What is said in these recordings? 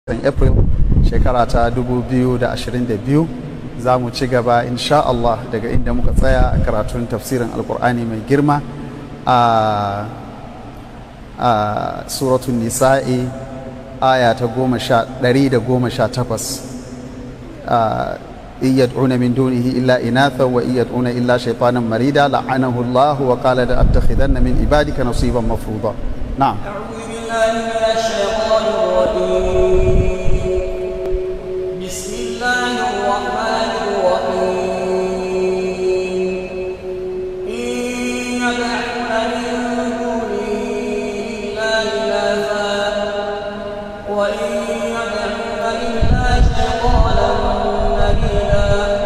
april shekara ta 2022 za mu ci gaba insha Allah daga inda muka tsaya a karatun tafsirin alkur'ani mai girma a suratun nisa'i aya ta ɗari da goma sha takwas إن يدعون من دونه إلا إناثا وإن يدعون إلا شيطانا مريدا لعنه الله وقال لأتخذن من عبادك نصيبا مفروضا نعم أعوذ بالله من الشيطان الرجيم بسم الله الرحمن الرحيم إن يدعون من دونه إلا إناثا وإن يدعون إلا شيطانا مريدا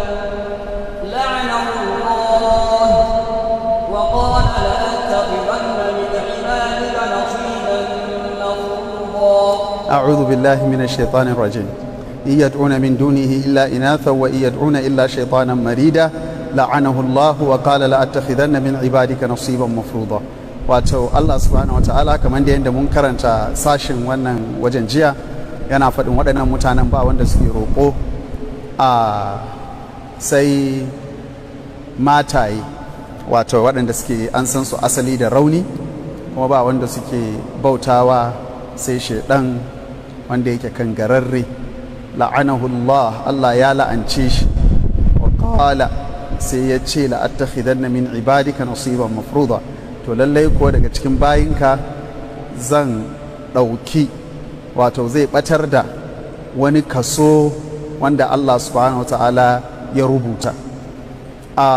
لعنه الله وقال لأتخذن من عبادك نصيبا مفروضا أعوذ بالله من الشيطان الرجيم إن يدعون من دونه إلا إناثا وإن يدعون إلا شيطانا مريدا لعنه الله وقال لأتخذن من عبادك نصيبا مفروضا wato Allah subhanahu wataala kamar da yadda mun karanta sashin wannan wajen jiya yana faɗin waɗannan mutanen ba wanda suke roƙo a sai mataye wato waɗanda suke an san su asali da rauni kuma ba wanda suke bautawa sai shaidan wanda yake kan gararre la'anahullah Allah ya la'ance shi wa qala sai ya ce la'attakhidanna min ibadika nasiban mafruḍa to lallai ko daga cikin bayinka zan ɗauki wato zai ɓatar da wani kaso wanda Allah subhanahu wa ta'ala ya rubuta a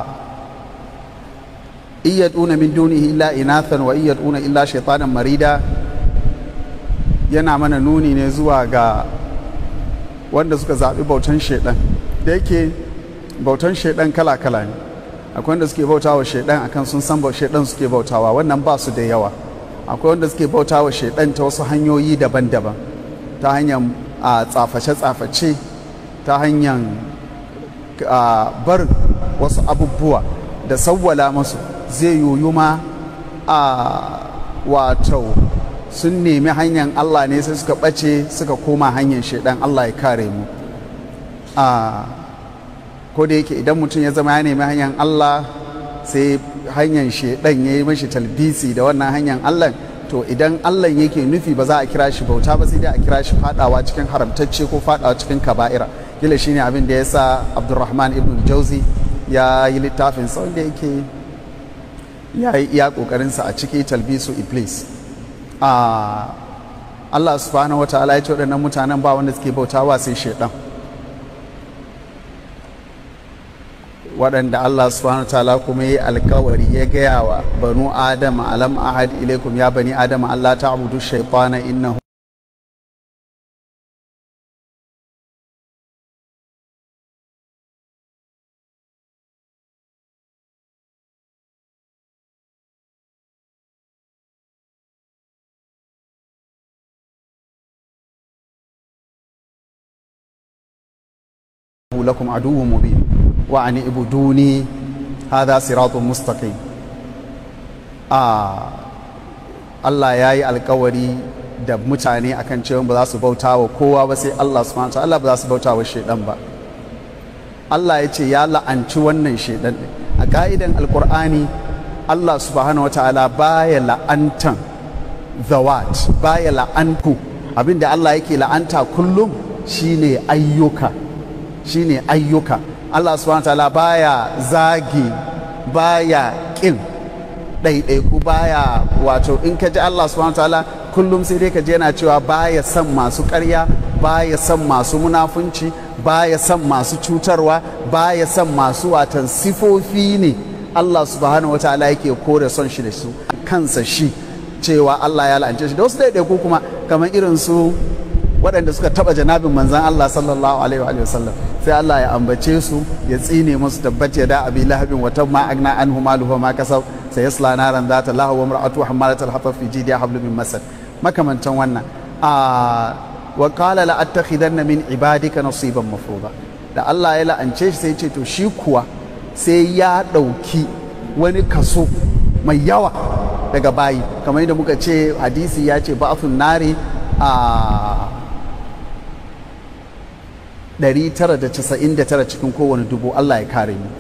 iyaduna min dunihi illa inathan wa iyaduna illa shaitanan marida yana mana nuni ne zuwa ga wanda suka zaɓi bautan shaidan da yake bautan shaidan kala-kala ne akwai wanda suke bautawa shaidan akan sun san shaidan suke bautawa wannan ba su da yawa akwai wanda suke bautawa shaidan ta wasu hanyoyi daban-daban ta hanyar a tsaface-tsaface ta hanyar barin wasu abubuwa da sawwala masu zai yoyu ma a wato sun nemi hanyar Allah ne sai suka ɓace suka koma hanyar shaidan Allah ya kare mu a ko da yake idan mutum ya zama ya nemi hanyar Allah sai hanyar shaidan ya yi mashi talbisi da wannan hanyar Allah to idan Allah yake nufi ba za a kira shi bauta ba sai dai a kira shi fadawa cikin haramtacce ko fadawa cikin kaba'ira kila shine abin da ya sa Abdulrahman ibn Jauzi ya yi littafin sa wanda yake ya yi iya kokarinsa a ciki talbisu iblis a Allah subhanahu wa ta'ala ya ce waɗannan mutanen ba wanda suke bautawa sai shaidan waɗanda Allah subhanahu wa ta'ala kuma yi alkawari ya gaya wa banu adama alam ahad ilaikum ya bani adama Allah ta'budu shaytana innahu lakum aduwwun mubin wa ani ibuduni hadha siratun mustaqim a Allah ya yi alkawari da mutane akan cewa ba za su bauta wa kowa ba sai Allah subhanahu wa ta'ala ba za su bauta wa shaidan ba Allah ya ce ya la'anci wannan shaidan din a ka'idan alkur'ani Allah subhanahu wa ta'ala baya la'antan zawat baya la'anku abinda Allah yake la'anta kullum shine ayyuka shine ayyuka Allah subhanahu ta'ala baya zagi baya kin ɗaiɗaiku baya wato in ka ji Allah subhanahu ta'ala kullum sai dai ka je yana cewa baya son masu ƙarya baya son masu munafunci baya son masu cutarwa baya son masu watan sifofi ne Allah subhanahu wa ta'ala yake kore son shi da su kansa shi cewa Allah ya la'ance shi da wasu ɗaiɗaiku kuma kamar irin su waɗanda suka taɓa janabin manzan Allah sallallahu alaihi wa sallam sai Allah ya ambace su ya tsine musu tabbat ya da abi lahabin wa tamma agna anhu maluhu ma kasab sai yasla naran zata lahu wa mar'atu hamalat al-hatab fi jidiha hablum min masad makamantan wannan a wa qala la attakhidanna min ibadika nasiban mafruḍa da Allah ya la'ance shi sai ya ce to shi kuwa sai ya ɗauki wani kaso mai yawa daga bayi kamar yadda muka ce hadisi ya ce ba'athun nari a 999 cikin kowane dubu Allah ya kare mu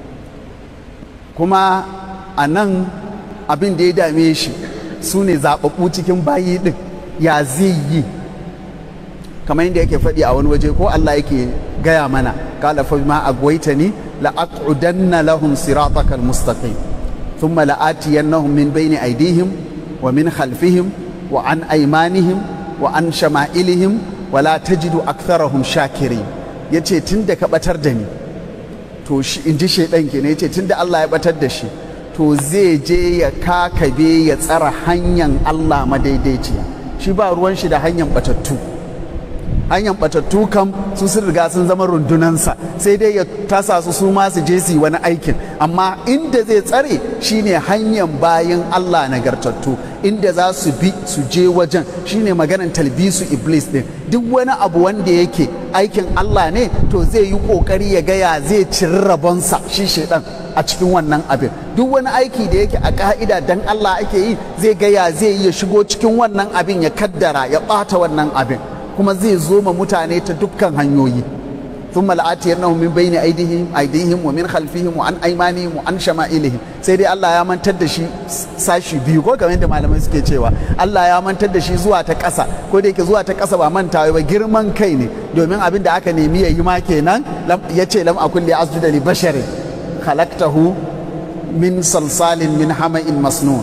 kuma a nan abin da ya dame shi su ne zaɓaɓɓu cikin bayi ɗin ya zai yi kamar yadda yake faɗi a wani waje ko Allah yake gaya mana kala fa ma agwaitani la aqudanna lahum siratakal mustaqim thumma la atiyannahum min bayni aydihim wa min khalfihim wa an aymanihim wa an shama'ilihim wa la tajidu aktharahum shakirin yace tunda ka batar da ni to shi inji shedan kenan yace tunda Allah ya batar da shi to zai je ya kakabe ya tsara hanyar Allah madaidaiciya shi ba ruwan shi da hanyar batattu hanyar batattu kam su sun riga sun zama rundunansa sai dai ya tasa su su ma su je su yi wani aikin amma inda zai tsare shine hanyar bayan Allah nagartattu inda za su bi su je wajen shine maganan talbisu iblis din duk wani abu wanda yake aikin Allah ne to zai yi kokari ya gaya zai ciri rabonsa shi shedan a cikin wannan abin duk wani aiki da yake a ka'ida dan Allah ake yi zai gaya zai yi ya shigo cikin wannan abin ya kaddara ya bata wannan abin kuma zai zo ma mutane ta dukkan hanyoyi ثم لآتينهم من بين أيديهم أيديهم ومن خلفهم وعن أيمانهم وعن شمائلهم sai dai Allah ya mantar da shi sashi biyu ko kamar yadda malamai suke cewa Allah ya mantar da shi zuwa ta ƙasa ko da yake zuwa ta ƙasa ba mantawa ba girman kai ne domin abin da aka nemi ya yi ma kenan ya ce lam akun li asjuda li basharin khalaqtahu min salsalin min hama'in masnun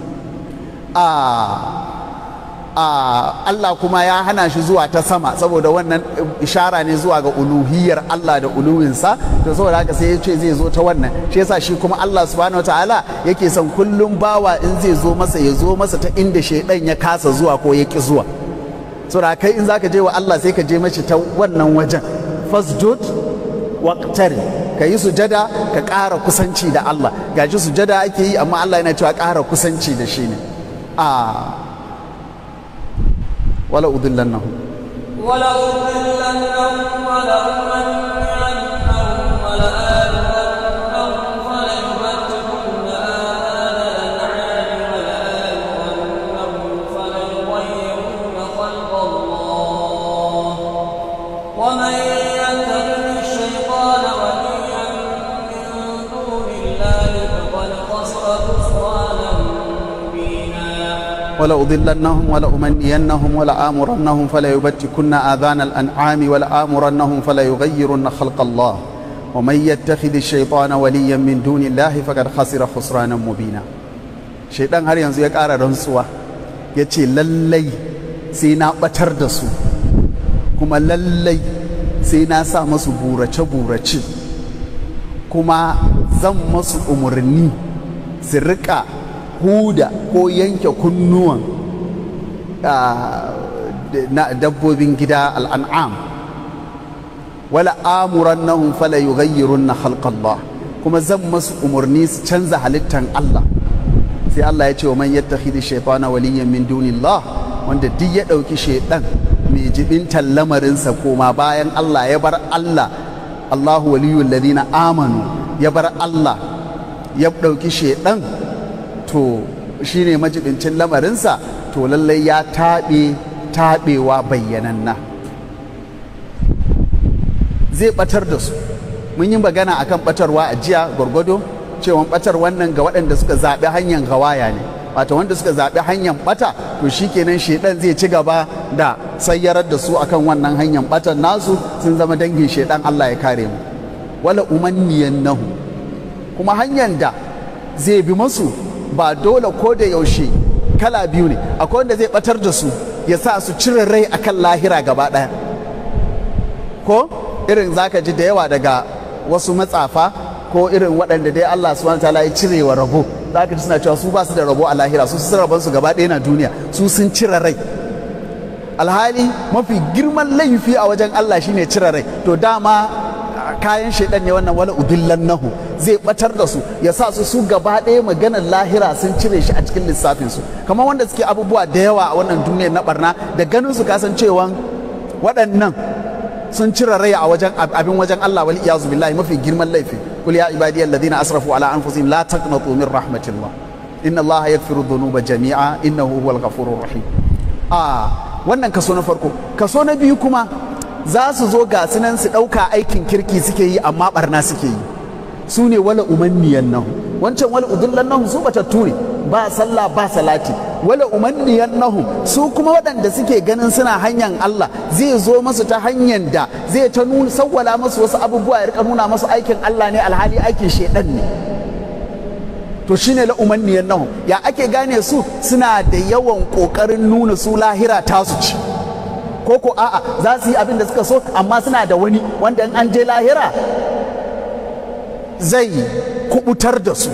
a Uh, Allah kuma ya hana shi zuwa ta sama saboda wannan ishara ne zuwa ga uluhiyar Allah da uluwinsa to saboda haka sai ya ce zai zo ta wannan shi yasa shi kuma Allah subhanahu wataala yake son kullum bawa in zai zo masa ya zo masa ta inda shaidan ya kasa zuwa ko ya ki zuwa saboda kai in zaka je wa Allah sai ka je mashi ta wannan wajen fasjud waqtari ka yi sujada ka ƙara kusanci da Allah gashi sujada ake yi amma Allah yana cewa ƙara kusanci da shi ne a uh, ولا أضلنهم ولا أضلنهم ولا أمنعنهم ولا آلهنهم فليبتكن آذان الأنعام ولا آلهنهم فليغيرن خلق الله ومن يتخذ الشيطان وليا من دون الله فقد خسر خسرانا ولأضلنهم ولأمنينهم ولآمرنهم فليبتكن آذان الأنعام ولآمرنهم فليغيرن خلق الله ومن يتخذ الشيطان وليا من دون الله فقد خسر خسرانا مبينا شيطان har yanzu ya ƙara rantsuwa ya ce lallai sai na ɓatar da su kuma lallai sai na sa masu burace-burace kuma zan masu umarni su riƙa huda ko yanke kunnuwan na dabbobin gida al'an'am wala amuran nahun fala yughayyirun na halkallah kuma zan masu umarni su canza halittan Allah sai Allah ya ce wa man yattakhidhi shaytana waliyyan min dunillah wanda duk ya ɗauki shaiɗan mai jibintan lamarinsa koma bayan Allah ya bar Allah Allahu waliyul ladina amanu ya bar Allah ya ɗauki shaiɗan to shi ne majibincin lamarinsa to lallai ya taɓe taɓewa bayyananna zai ɓatar da su mun yi magana akan ɓatarwa a jiya gwargwado cewa ɓatar wannan ga waɗanda suka zaɓi hanyar gawaya ne wato wanda suka zaɓi hanyar ɓata to shi kenan shaidan zai ci gaba da sayyarar da su akan wannan hanyar ɓatar nasu sun zama dangin shaidan Allah ya kare mu wala umanniyan nahu kuma hanyar da zai bi masu ba dole ko da yaushe kala biyu ne akwai wanda zai batar da su ya sa su cire rai akan lahira gaba ɗaya ko irin zaka ji da yawa daga wasu matsafa ko irin waɗanda dai Allah subhanahu wataala ya cire wa rabo zaka ji suna cewa su ba su da rabo a lahira su sun rabon su gaba ɗaya na duniya su sun cire rai alhali mafi girman laifi a wajen Allah shine cire rai to dama kayan shaidan ne wannan wala udillan nahu zai batar da su ya sa su su gaba ɗaya maganar lahira sun cire shi a cikin lissafin su kamar wanda suke abubuwa da yawa a wannan duniyar na barna da ganin su kasan cewa waɗannan sun cire rai a wajen abin wajen Allah wal iyazu billahi mafi girman laifi kul ya ibadiyal ladina asrafu ala anfusihim la taqnatu min rahmatillah inna Allah yaghfiru dhunuba jami'a innahu huwal ghafurur rahim a wannan kaso na farko kaso na biyu kuma za su zo ga sunan su ɗauka aikin kirki suke yi amma barna suke yi su ne wala umanniyan nan wancan wala udullan nan su batattu ne ba sallah ba salati wala umanniyan nahu su kuma waɗanda suke ganin suna hanyar Allah zai zo masu ta hanyar da zai ta nuna sawwala masu wasu abubuwa ya rika nuna masu aikin Allah ne alhali aikin shedan ne to shine la umanniyan nahu ya ake gane su suna da yawan kokarin nuna su lahira tasu ci ko ko a'a za su yi abin da suka so amma suna da wani wanda in an je lahira zai kubutar da su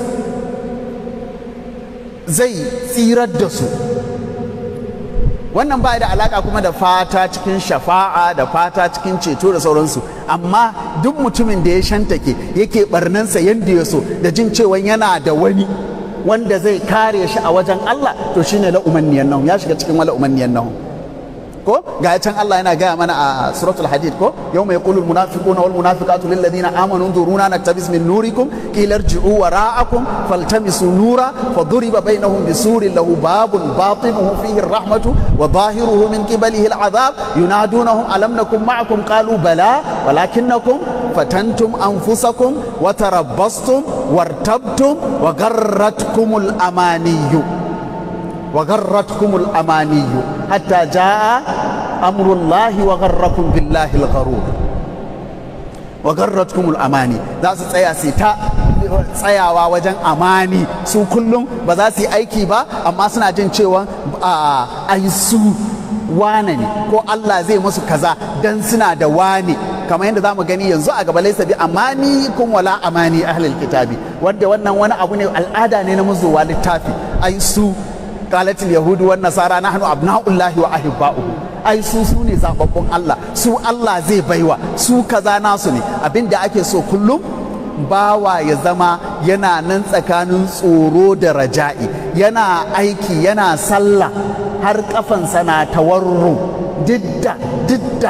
zai tsirar da su wannan ba da alaka kuma da fata cikin shafa'a da fata cikin ceto da sauransu amma duk mutumin da ya shantake yake barnansa yadda ya so da jin cewa yana da wani wanda zai kare shi a wajen Allah to shine la umanniyan nahu ya shiga cikin wala umanniyan nahu ko ga can Allah yana gaya mana a suratul hadid ko yawma yaqulu almunafiquna wal munafiqatu lil ladina amanu duruna naktabis min nurikum qila irji'u wara'akum faltamisu nura faduriba bainahum bisurin lahu babun batinuhu fihi arrahmatu wa zahiruhu min qibalihi al'adhab yunadunahum alam nakum ma'akum qalu bala walakinnakum fatantum anfusakum wa tarabbastum wartabtum wa garratkumul amaniyyu وغرتكم الأماني حتى جاء أمر الله وغركم بالله الغرور وغرتكم الأماني ذا tsaya su ta tsayawa wajen amani su kullum ba za su yi aiki ba amma suna jin cewa ai su wane ne ko Allah zai musu kaza dan suna da wane kamar yadda zamu gani yanzu a gaba laisa bi amani kun wala amani ahlul kitabi wanda wannan wani abu ne al'ada ne na muzuwa littafi ai su قالت اليهود والنصارى نحن أبناء الله وأحباؤه ai su su ne zababbun Allah su Allah zai baiwa su kaza nasu ne abinda ake so kullum bawa ya zama yana nan tsakanin tsoro da raja'i yana aiki yana sallah har kafansa na tawarru didda didda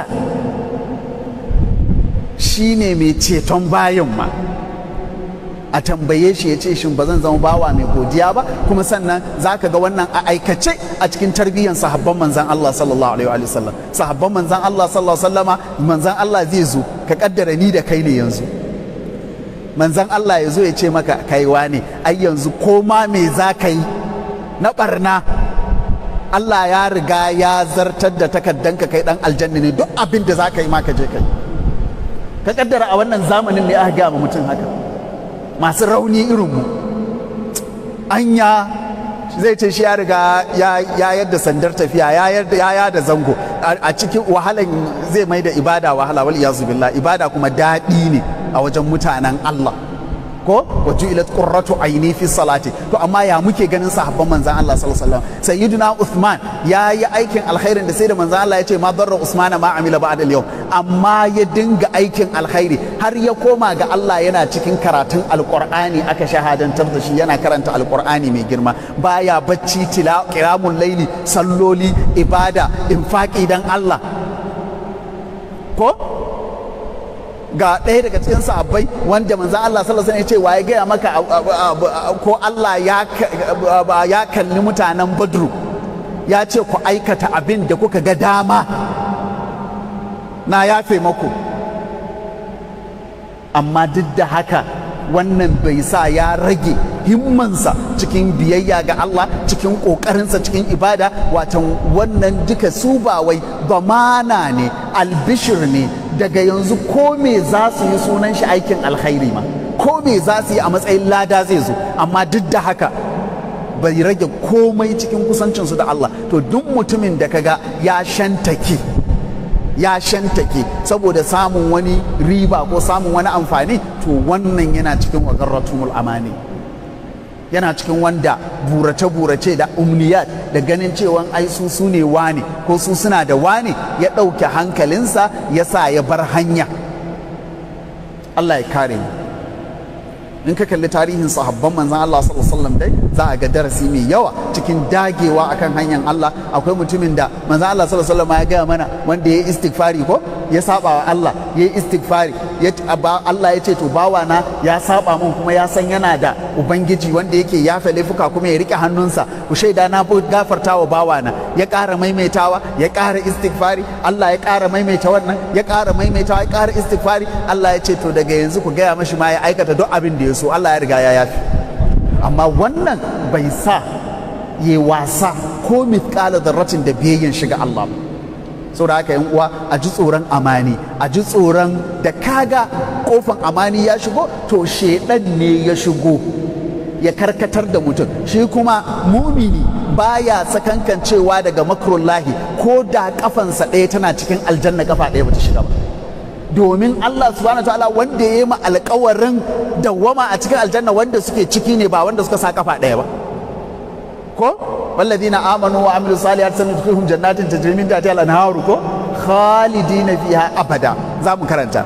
shine mai ceton bayan ma a tambaye shi ya ce shin ba zan zama bawa mai godiya ba kuma sannan za ka ga wannan a aikace a cikin tarbiyyar sahabban manzan Allah sallallahu alaihi wa sallam sahabban manzan Allah sallallahu alaihi wa sallama manzan Allah zai zo ka kaddara ni da kai ne yanzu manzan Allah ya zo ya ce maka kaiwa ne ai yanzu ko ma me za ka yi na barna Allah ya riga ya zartar da takaddanka kai dan aljanna ne duk abin da za ka yi ma ka je kai ka kaddara a wannan zamanin ne aka gaya ma mutum haka masu rauni irinmu anya zai ce shi ya riga ya yadda sandar tafiya ya yada zango a cikin wahalan zai mai da ibada wahala wal iyazu billah ibada kuma daɗi ne a wajen mutanen Allah ko wa ju'ilat qurratu aini fi salati to amma ya muke ganin sahabban manzon Allah sallallahu alaihi wasallam sayyidina Uthman ya yi aikin alkhairin da sai da manzon Allah ya ce ma darra Usman ma amila ba'da al amma ya dinga aikin alkhairi har ya koma ga Allah yana cikin karatun alqur'ani aka shahadantar da shi yana karanta alqur'ani mai girma baya bacci tila qiyamul laili salloli ibada infaqi dan Allah ko ga ɗaya daga cikin sahabbai wanda manzan Allah sallallahu alaihi wasallam ya ce waye gaya maka ko Allah ya kalli mutanen Badru ya ce ku aikata abin da kuka ga dama na yafe maku amma duk da haka wannan bai sa ya rage himmansa cikin biyayya ga Allah cikin ƙoƙarinsa cikin ibada watan wannan duka su ba wai zamana ne albishir ne daga yanzu ko me za su yi sunan shi aikin alkhairi ma ko me za su yi a matsayin lada zai zo amma duk da haka bai rage komai cikin kusancinsu da Allah to duk mutumin da kaga ya shantake ya shantake saboda samun wani riba ko samun wani amfani to wannan yana cikin wagarratumul amani yana cikin wanda burace-burace da umniyat da ganin cewa ai su su ne wane ko su suna da wane ya ɗauke hankalinsa ya sa ya bar hanya Allah ya kare mu in ka kalli tarihin sahabban manzan Allah sallallahu alaihi wasallam dai za a ga darasi mai yawa cikin dagewa akan hanyar Allah akwai mutumin da manzan Allah sallallahu alaihi wasallam ya gaya mana wanda ya yi istighfari ko ya saba wa Allah ya yi istighfari Allah ya ce to bawana ya saba min kuma ya san yana da ubangiji wanda yake yafe laifuka kuma ya rike hannunsa ku shaida na gafarta wa bawana ya ƙara maimaitawa ya ƙara istighfari Allah ya ƙara maimaita wannan ya ƙara maimaitawa ya ƙara istighfari Allah ya ce to daga yanzu ku gaya mashi ma ya aikata duk abin da ya so Allah ya riga ya yafi amma wannan bai sa ya wasa ko mithqala dharratin da biyayyan shiga Allah ba saboda haka yan uwa a ji tsoron amani a ji tsoron da kaga kofan amani ya shigo to shedan ne ya shigo ya karkatar da mutum shi kuma mumini baya sakankancewa daga makrullahi ko da kafansa ɗaya tana cikin aljanna kafa ɗaya bata shiga ba domin Allah subhanahu ta'ala wanda ya yi ma alkawarin dawwama a cikin aljanna wanda suke ciki ne ba wanda suka sa kafa ɗaya ba ko والذين آمنوا وعملوا الصالحات سندخلهم جنات تجري من تحتها الأنهار كو خالدين فيها أبدا زامو كرنتا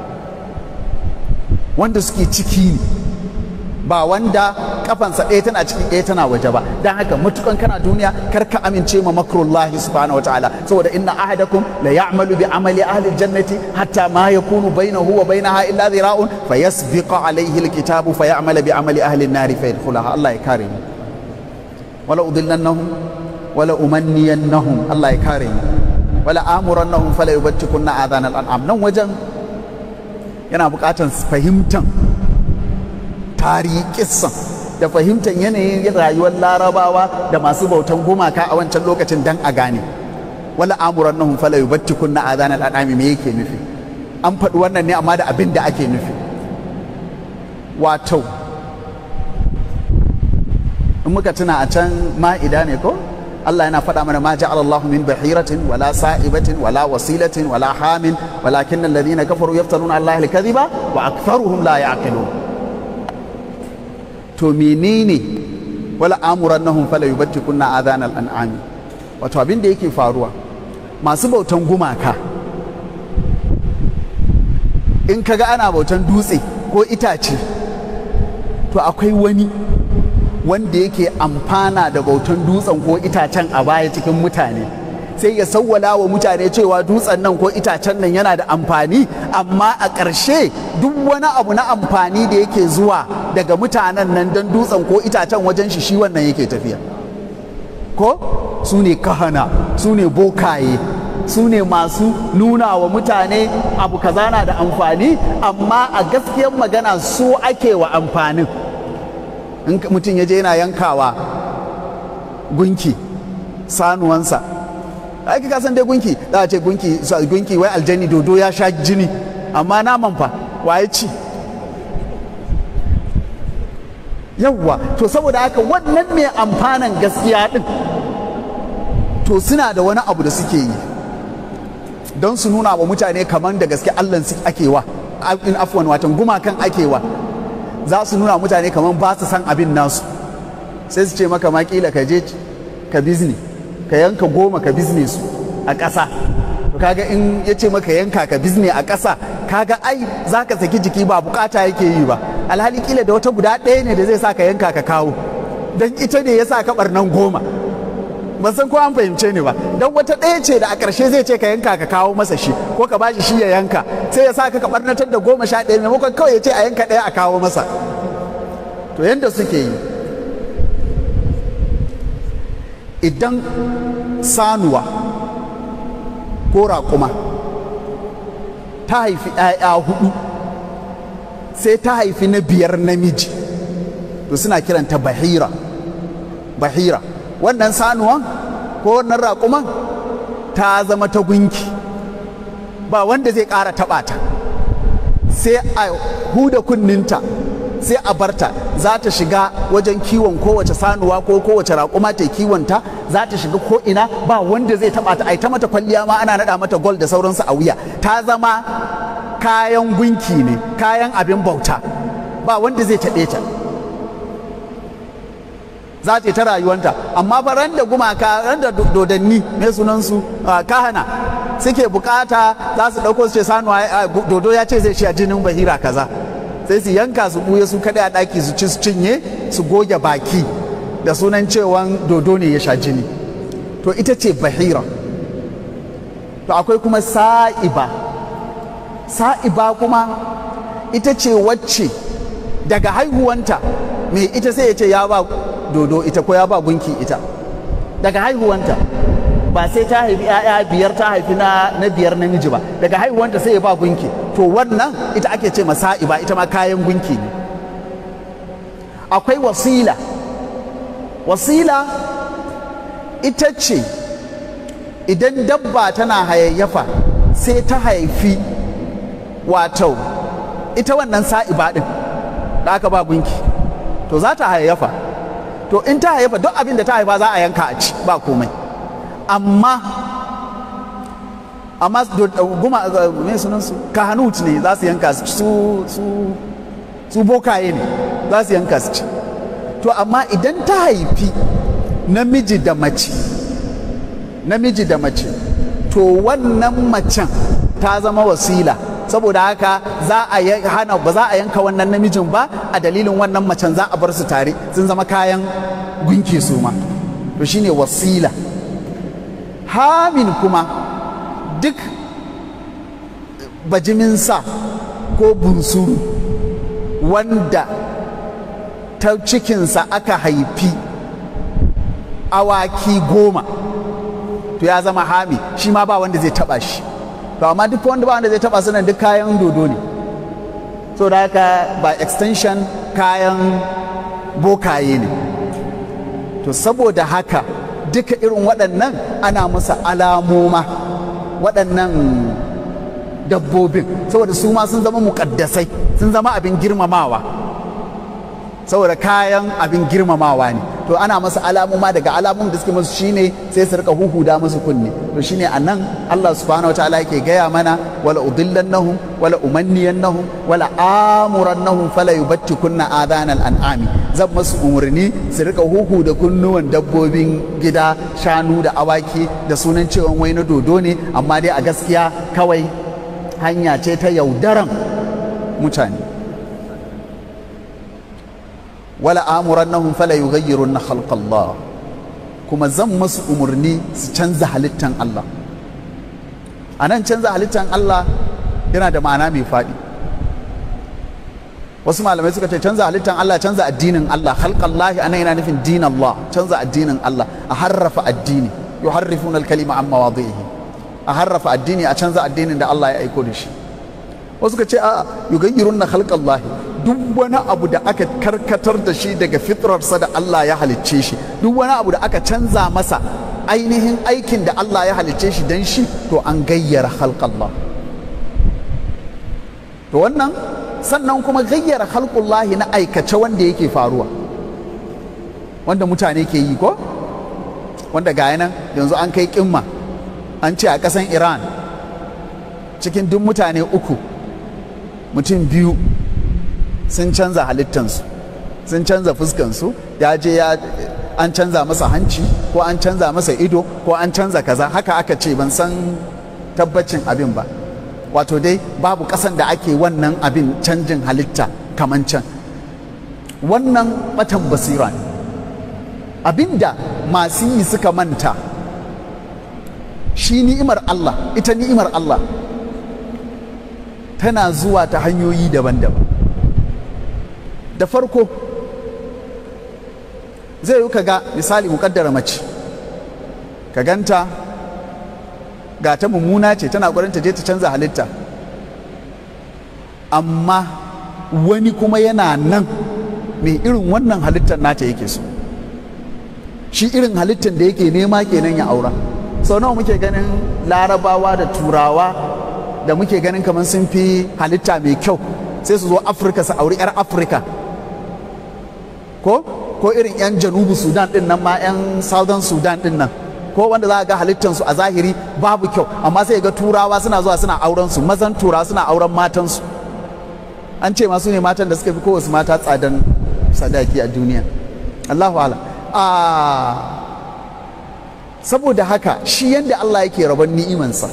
wanda suke ciki ne ba wanda kafansa ɗaya tana ciki ɗaya tana waje ba don haka matukan kana duniya kar ka amince ma makrullahi subhanahu wataala saboda inna ahadakum la ya'malu bi amali ahli jannati hatta ma yakunu bainahu wa bainaha illa dhira'un fayasbiqa alayhi alkitabu fay'amala bi amali ahli an-nari fayadkhulaha Allah ya kare mu wala udillannahum wala umanniyannahum Allah ya kare mu wala amurannahum fala yubattikunna adhan al-an'am nan wajen yana buƙatar fahimtan tarihi kissan da fahimtar yanayin rayuwar larabawa da masu bautan gumaka a wancan lokacin dan a gane wala amurannahum fala yubattikunna adhan al-an'am me yake nufi an faɗi wannan ne amma da abin da ake nufi wato in muka tuna a can ma'ida ne ko Allah yana faɗa mana ma ja'ala Allahu min bahiratin wala sa'ibatin wala wasilatin wala hamin walakin alladhina kafaru yaftaruna Allah al-kadhiba wa aktharuhum la ya'qilun to menene wala amurannahum fala yubattikunna adhan al-an'am wato abin da yake faruwa masu bautan gumaka in kaga ana bautan dutse ko itace to akwai wani wanda yake amfana da bautan dutsen ko itacen a baya cikin mutane sai ya sawwala wa mutane cewa dutsen nan ko itacen nan yana da amfani amma a ƙarshe duk wani abu na amfani da yake zuwa daga mutanen nan don dutsen ko itacen wajen shi shi wannan yake tafiya ko su ne kahana su ne bokaye su ne masu nuna wa mutane abu kaza na da amfani amma a gaskiyar magana su ake wa amfanin in mutum ya je yana yankawa gunki sanuwansa aiki ka san dai gunki za a ce gunki gunki wai aljani dodo ya sha jini amma naman fa waye ci yawwa to saboda haka wannan mai amfanan gaskiya din to suna da wani abu da suke yi don su nuna wa mutane kamar da gaske allah ake wa in afwan watan gumakan ake wa za su nuna mutane kamar ba su san abin nasu sai su ce maka makila ka je ka bizni ka yanka goma ka bizne su a ƙasa to kaga in ya ce maka yanka ka bizne a ƙasa kaga ai za ka saki jiki ba bukata yake yi ba alhali kila da wata guda ɗaya ne da zai sa ka yanka ka kawo don ita ne ya sa ka ɓarnan goma ban san ko an fahimce ni ba don wata ɗaya ce da a ƙarshe zai ce ka yanka ka kawo masa shi ko ka bashi shi ya yanka sai ya sa ka barnatar da goma sha ɗaya maimakon kawai ya ce a yanka ɗaya a kawo masa to yadda suke yi idan sanuwa ko raƙuma ta haifi ‘ya'ya hudu sai ta haifi na biyar namiji to suna kiranta bahira bahira wannan sanuwan ko wannan raƙuman ta zama ta gunki ba wanda zai ƙara taɓa ta sai a huda kunninta sai a barta za ta shiga wajen kiwon kowace sanuwa ko kowace raƙuma ta kiwonta za ta shiga ko ina ba wanda zai taɓa ta ai ta mata kwalliya ma ana naɗa mata gol da sauransu a wuya ta zama kayan gunki ne kayan abin bauta ba wanda zai taɓe ta za ta yi ta rayuwanta amma fa ran da gumaka ran da dodanni mai sunansu kahana suke bukata za su ɗauko su ce sanuwa dodo ya ce zai shi a jinin bahira kaza sai su yanka su buye su kaɗai a ɗaki su ci su cinye su goge baki da sunan cewan dodo ne ya sha jini to ita ce bahira to akwai kuma sa'iba sa'iba kuma ita ce wacce daga haihuwanta mai ita sai ya ce ya ba dodo ita ko ya ba gunki ita daga haihuwanta ba sai ta haifi ‘ya'ya biyar ta haifi na, na biyar namiji ba daga haihuwanta sai ya ba gunki to wannan ita ake ce masa'iba ita ma kayan gunki ne akwai wasila wasila ita ce idan dabba tana hayayyafa sai ta haifi wato ita wannan sa'iba ɗin da aka ba gunki to za ta hayayyafa to in ta hayayyafa duk abin da ta haifa za a yanka a ci ba komai amma amma guma mai sunansu kahanut ne za su yanka su su su bokaye ne za su yanka su ci to amma idan ta haifi namiji da mace namiji da mace to wannan macen ta zama wasila saboda haka za a hana ba za a yanka wannan namijin ba a dalilin wannan macen za a bar su tare sun zama kayan gunki su ma to shine wasila hamin kuma duk bajimin sa ko bunsuru wanda ta cikinsa aka haifi awaki goma to ya zama hami shi ma ba wanda zai taba shi to amma duk wanda ba wanda zai taba sunan duk kayan dodo ne so da haka by extension kayan bokaye ne to saboda haka duka irin waɗannan ana musu alamoma waɗannan dabbobin saboda su ma sun zama muƙaddasai sun zama abin girmamawa saboda kayan abin girmamawa ne to ana masa alamuma daga alamun da suke musu shine sai su rika huhuda musu kunne to shine anan Allah subhanahu wataala yake gaya mana wala udillannahum wala umanniyannahum wala amurannahum fala yubattikunna adhanal an'ami zan masu umurni su rika huhu da kunnuwan dabbobin gida shanu da awaki da sunan cewa wai na dodo ne amma dai a gaskiya kawai hanya ce ta yaudaran mutane wala amurannahum fala yughayyirunna khalqallah kuma zan masu umarni su canza halittan Allah a nan canza halittan Allah yana da ma'ana mai faɗi wasu malamai suka ce canza halittan Allah canza addinin Allah khalqallahi anan yana nufin din Allah canza addinin Allah a harrafa addini yuharrifuna al-kalima an mawadhihi a harrafa addini a canza addinin da Allah ya aiko da shi wasu ka ce a yugayyirunna khalqallahi duk wani abu da aka karkatar da shi daga fitrarsa da Allah ya halicce shi duk wani abu da aka canza masa ainihin aikin da Allah ya halicce shi don shi to an gayyara halƙallah to wannan sannan kuma gayyara halƙullahi na aikace wanda yake faruwa wanda mutane ke yi ko wanda ga nan yanzu an kai kimma an ce a ƙasan iran cikin duk mutane uku mutum biyu sun canza halittansu sun canza fuskansu ya je ya an canza masa hanci ko an canza masa ido ko an canza kaza haka aka ce ban san tabbacin abin ba wato dai babu ƙasan da ake wannan abin canjin halitta kaman can wannan batan basira ne abinda masu yi suka manta shi ni'imar Allah ita ni'imar Allah tana zuwa ta hanyoyi daban-daban da farko zai yi ga misali mukaddara mace ka ganta ga ta mummuna ce tana ƙwarin ta je ta canza halitta amma wani kuma yana nan mai irin wannan halittar nata yake so shi irin halittar da yake nema kenan ya aura sau nawa muke ganin larabawa da turawa da muke ganin kamar sun fi halitta mai kyau sai su zo afirka su auri 'yar afirka ko ko irin 'yan janubu sudan din nan ma 'yan southern sudan din nan ko wanda za a ga halittansu a zahiri babu kyau amma sai ga turawa suna zuwa suna auren su mazan turawa suna auren matansu an ce masu ne matan da suka fi kowace mata tsadan sadaki a duniya allahu ala saboda haka shi yadda allah yake rabon ni'imansa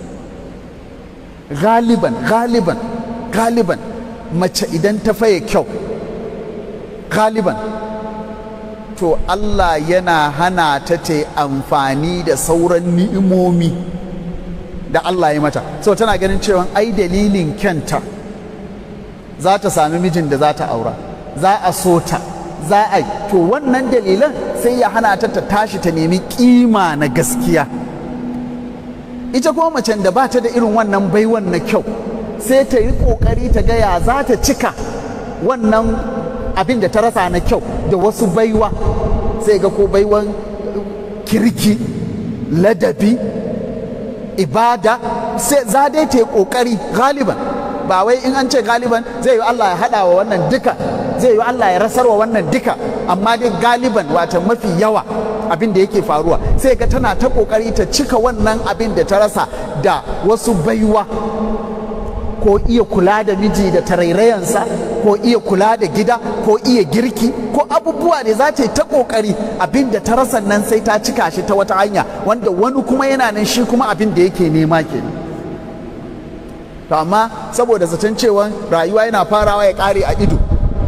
galiban galiban galiban mace idan ta faye kyau galiban to Allah yana hana ta ta amfani da sauran ni'imomi da Allah ya mata so tana ganin cewa ai dalilin kyanta za ta sami mijin da za ta aura za a so ta za a yi to wannan dalilan sai ya hana ta ta tashi ta nemi kima na gaskiya ita kuma macen da ba ta da irin wannan baiwan na kyau sai ta yi kokari ta gaya za ta cika wannan abin da ta rasa na kyau da wasu baiwa sai ga ko baiwan kirki ladabi ibada sai za dai ta yi kokari galiban ba wai in an ce galiban zai yi Allah ya haɗa wa wannan duka zai yi Allah ya rasar wa wannan duka amma dai galiban wata mafi yawa abin da yake faruwa sai ga tana ta kokari ta cika wannan abin da ta rasa da wasu baiwa ko iya kula da miji da tarairayansa ko iya kula da gida ko iya girki ko abubuwa da za ta yi ta kokari abin da ta rasa nan sai ta cika shi ta wata hanya wanda wani kuma yana nan shi kuma abin da yake nema kenan to amma saboda zaton cewa rayuwa yana farawa ya kare a ido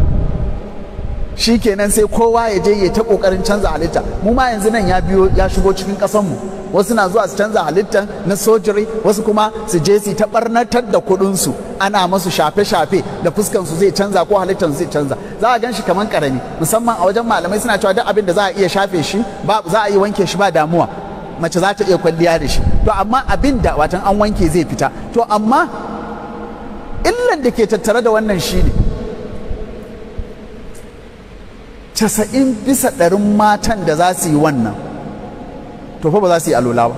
shi kenan sai kowa ya je ya ta kokarin canza halitta mu ma yanzu nan ya biyo ya shigo cikin mu wasu na zuwa su canza halittan na sojiri wasu kuma su je su ta barnatar da kuɗinsu ana masu shafe-shafe da fuskan su zai canza ko halittan zai canza za a gan shi kamar karami musamman a wajen malamai suna cewa duk abin da za a iya shafe shi ba za a iya wanke shi ba damuwa mace za ta iya kwalliya da shi to amma abin da watan an wanke zai fita to amma illan da ke tattare da wannan shi ne casa'in bisa ɗarin matan da za su yi wannan to fa ba za su yi alola ba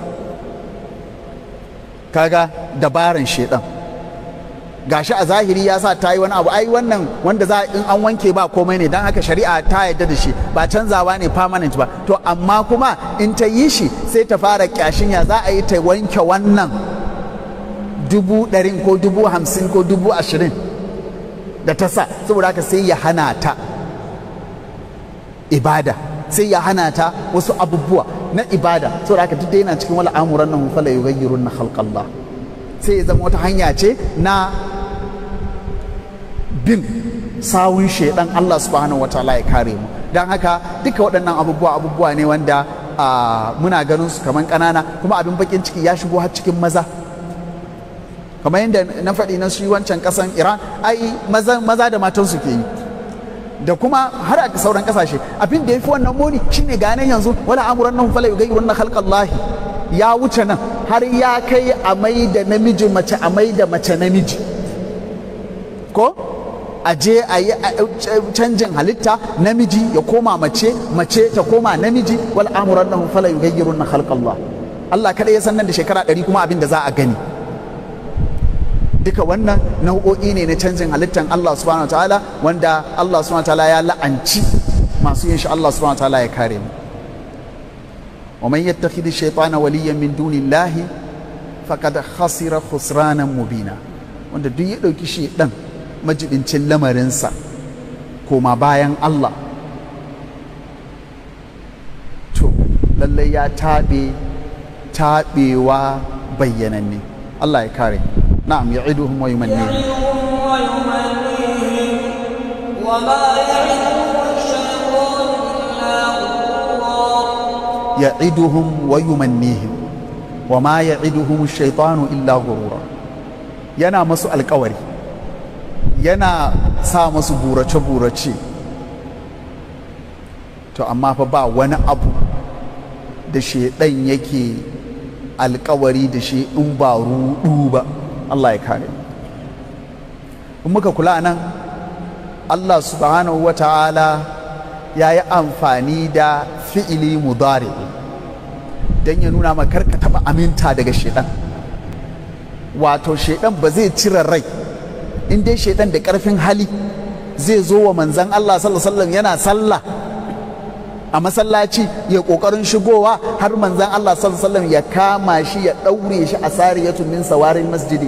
kaga dabaran shedan gashi a zahiri ya sa ta yi wani abu ai wannan wanda za in an wanke ba komai ne don haka shari'a ta yadda da shi ba canzawa ne permanent ba to amma kuma in ta yi shi sai ta fara kyashin ya za a yi ta wanke wannan dubu ɗarin ko dubu hamsin ko dubu ashirin da ta sa saboda haka sai ya hana ta ibada sai ya hana ta wasu abubuwa na ibada saboda haka duk da yana cikin wala amuran nan fala yughayyirun na khalqallah sai ya zama wata hanya ce na bin sawun shaidan Allah subhanahu wataala ya kare mu don haka duka waɗannan abubuwa abubuwa ne wanda muna ganin su kaman ƙanana kuma abin bakin ciki ya shigo har cikin maza kamar yadda na faɗi na shi wancan ƙasan iran ai maza da matansu ke yi da kuma har a sauran ƙasashe abin da ya fi wannan muni shine ganin yanzu wala amuran nan fala yugayi wannan halƙallahi ya wuce nan har ya kai a mai da namiji mace a mai da mace namiji ko a je a yi canjin halitta namiji ya koma mace mace ta koma namiji wal amuran nan fala yugayi wannan halƙallah Allah kada ya san nan da shekara ɗari kuma abin da za a gani duka wannan nau'o'i ne na canjin halittan Allah subhanahu wa ta'ala wanda Allah subhanahu wa ta'ala ya la'anci masu yin shi Allah subhanahu wa ta'ala ya kare mu wa man yattakhidhi shaytana waliyan min dunillahi faqad khasira khusranan mubina wanda duk ya dauki shi dan majibincin lamarinsa koma bayan Allah to lallai ya taɓe taɓewa bayyananne Allah ya kare mu نعم يعدهم ويمنيهم ويمنيهم وما يعدهم الشيطان إلا غرورا يعدهم ويمنيهم وما يعدهم الشيطان إلا غرورا yana masu alkawari yana sa masu burace-burace to amma fa ba wani abu da shaidan yake alkawari da shi in ba rudu ba Allah ya kare in muka kula nan Allah subhanahu wa ta'ala ya yi amfani da fi'ili mudari don ya nuna ma karka taba aminta daga shaidan wato shaidan ba zai cire rai in dai shaidan da karfin hali zai zo wa manzan Allah sallallahu yana sallah a masallaci ya kokarin shigowa har manzan Allah sallallahu ya kama shi ya daure shi a sariyatun min sawarin masjidi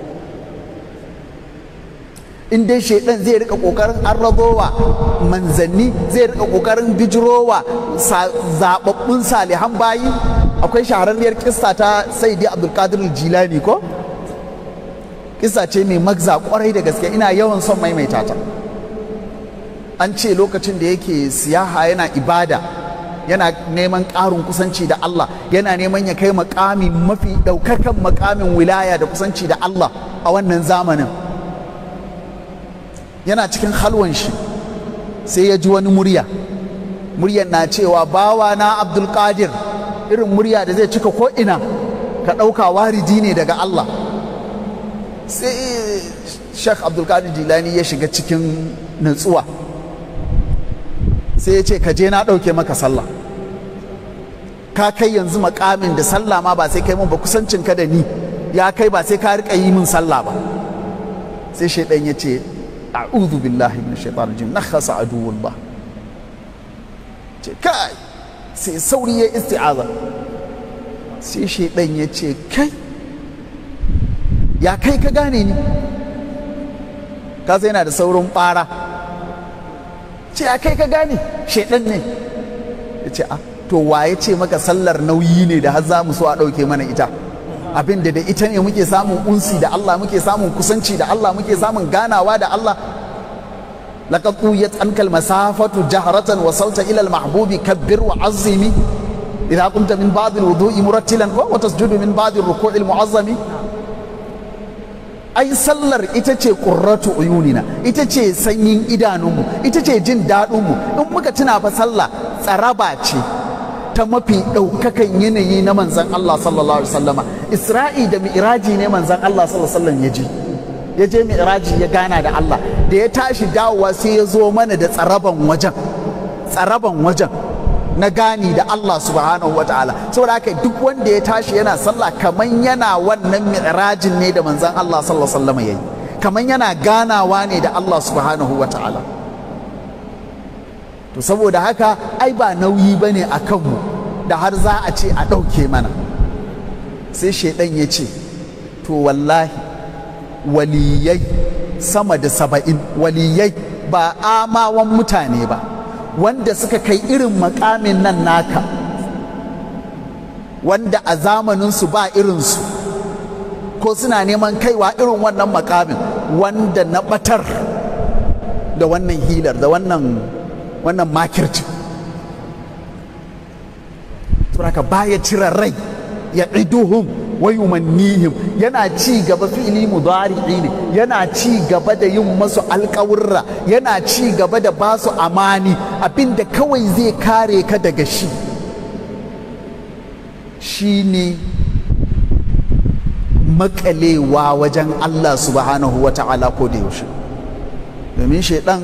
in dai shaidan zai rika kokarin arrabowa manzanni zai rika kokarin bijirowa zababbun salihan bayi akwai shahararriyar kissa ta saidi abdulkadir jilani ko kissa ce mai magza kwarai da gaske ina yawan son maimaita ta an ce lokacin da yake siyaha yana ibada yana neman ƙarin kusanci da Allah yana neman ya kai makami mafi ɗaukakan makamin wilaya da kusanci da Allah a wannan zamanin yana cikin halwan shi sai ya ji wani murya muryar na cewa bawa na abdulkadir irin murya da zai cika ko'ina ka ɗauka waridi ne daga Allah sai Sheikh Abdulkadir Jilani ya shiga cikin nutsuwa sai ya ce ka je na ɗauke maka sallah ka kai yanzu makamin da sallah ma ba sai kai mun ba kusancin ka da ni ya kai ba sai ka riƙa yi min sallah ba sai shaidan ya ce a'udhu billahi min shaitanir rajim nakhasa aduwullah ce kai sai sauri ya isti'aza sai shaidan ya ce kai ya kai ka gane ni ka yana da saurin ɓara ce ya kai ka gane shaidan ne ya ce a to waye ce maka sallar nauyi ne da har za mu so a ɗauke mana ita abin da da ita ne muke samun unsi da Allah muke samun kusanci da Allah muke samun ganawa da Allah laqad quyat anka almasafatu jahratan wa sauta ila almahbubi kabbir wa azimi idha qumta min ba'd alwudu'i murattilan wa tasjudu min ba'd alruku'i almu'azzami ai sallar ita ce ƙurratu uyunina ita ce sanyin idanunmu ita ce jin daɗinmu in muka tuna fa sallah tsaraba ce ta mafi ɗaukakan yanayi na manzan Allah sallallahu alaihi wasallama Isra'i da mi'raji ne manzan Allah sallallahu alaihi wasallam ya je ya je mi'raji ya gana da Allah da ya tashi dawowa sai ya zo mana da tsaraban wajen tsaraban wajen na gani da Allah subhanahu wa ta'ala saboda haka duk wanda ya tashi yana sallah kaman yana wannan mi'rajin ne da manzan Allah sallallahu alaihi wasallam yayi kaman yana ganawa ne da Allah subhanahu wa ta'ala to saboda haka ai ba nauyi bane a kanmu da har za a ce a ɗauke mana sai shaidan ya ce to wallahi waliyai sama da saba'in waliyai ba amawan mutane ba wanda suka kai irin makamin nan naka wanda a zamaninsu ba irinsu ko suna neman kaiwa irin wannan makamin wanda na batar da wannan hilar da wannan wannan makirci suraka baya cire rai ya iduhum wa yumannihim yana ci gaba fi'ili mudari'i ne yana ci gaba da yin masu alƙawurra yana ci gaba da ba su amani abinda kawai zai kare ka daga shi shine makalewa wajen Allah subhanahu wa ta'ala ko da yaushe domin shaidan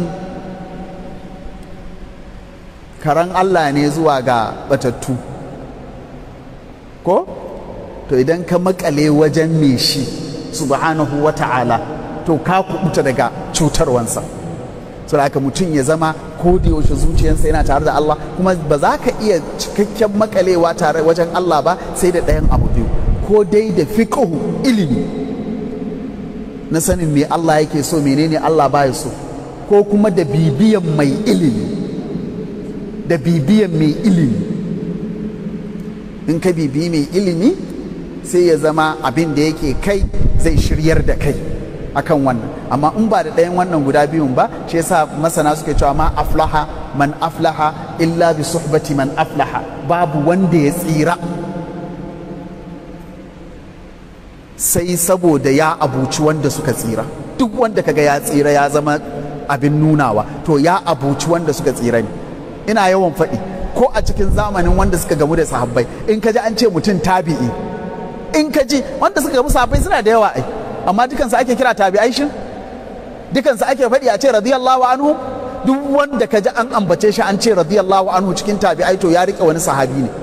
karan Allah ne zuwa ga batattu ko to idan ka makale wajen me shi subhanahu wa ta'ala to ka kubuta daga cutarwansa so haka mutum ya zama ko da yaushe zuciyarsa yana tare da Allah kuma ba za ka iya cikakken makalewa tare wajen Allah ba sai da ɗayan abu biyu ko dai da fiqhu ilimi na sanin me Allah yake so menene Allah baya so ko kuma da bibiyan mai ilimi da bibiyan mai ilimi in ka bibiyi mai ilimi sai ya zama abin da yake kai zai shiryar da kai akan wannan amma in ba da ɗayan wannan guda biyun ba shi yasa masana suke cewa ma aflaha man aflaha illa bi suhbati man aflaha babu wanda ya tsira sai saboda ya abuci wanda suka tsira duk wanda kaga ya tsira ya zama abin nunawa to ya abuci wanda suka tsira ne ina yawan faɗi ko a cikin zamanin wanda suka gamu da sahabbai in ka ji an ce mutum tabi'i in ka ji wanda suka gamu sahabbai suna da yawa ai amma dukansu ake kira tabi'ai shin dukansu ake faɗi a ce radiyallahu anhu duk wanda ka ji an ambace shi an ce radiyallahu anhu cikin tabi'ai to ya rike wani sahabi ne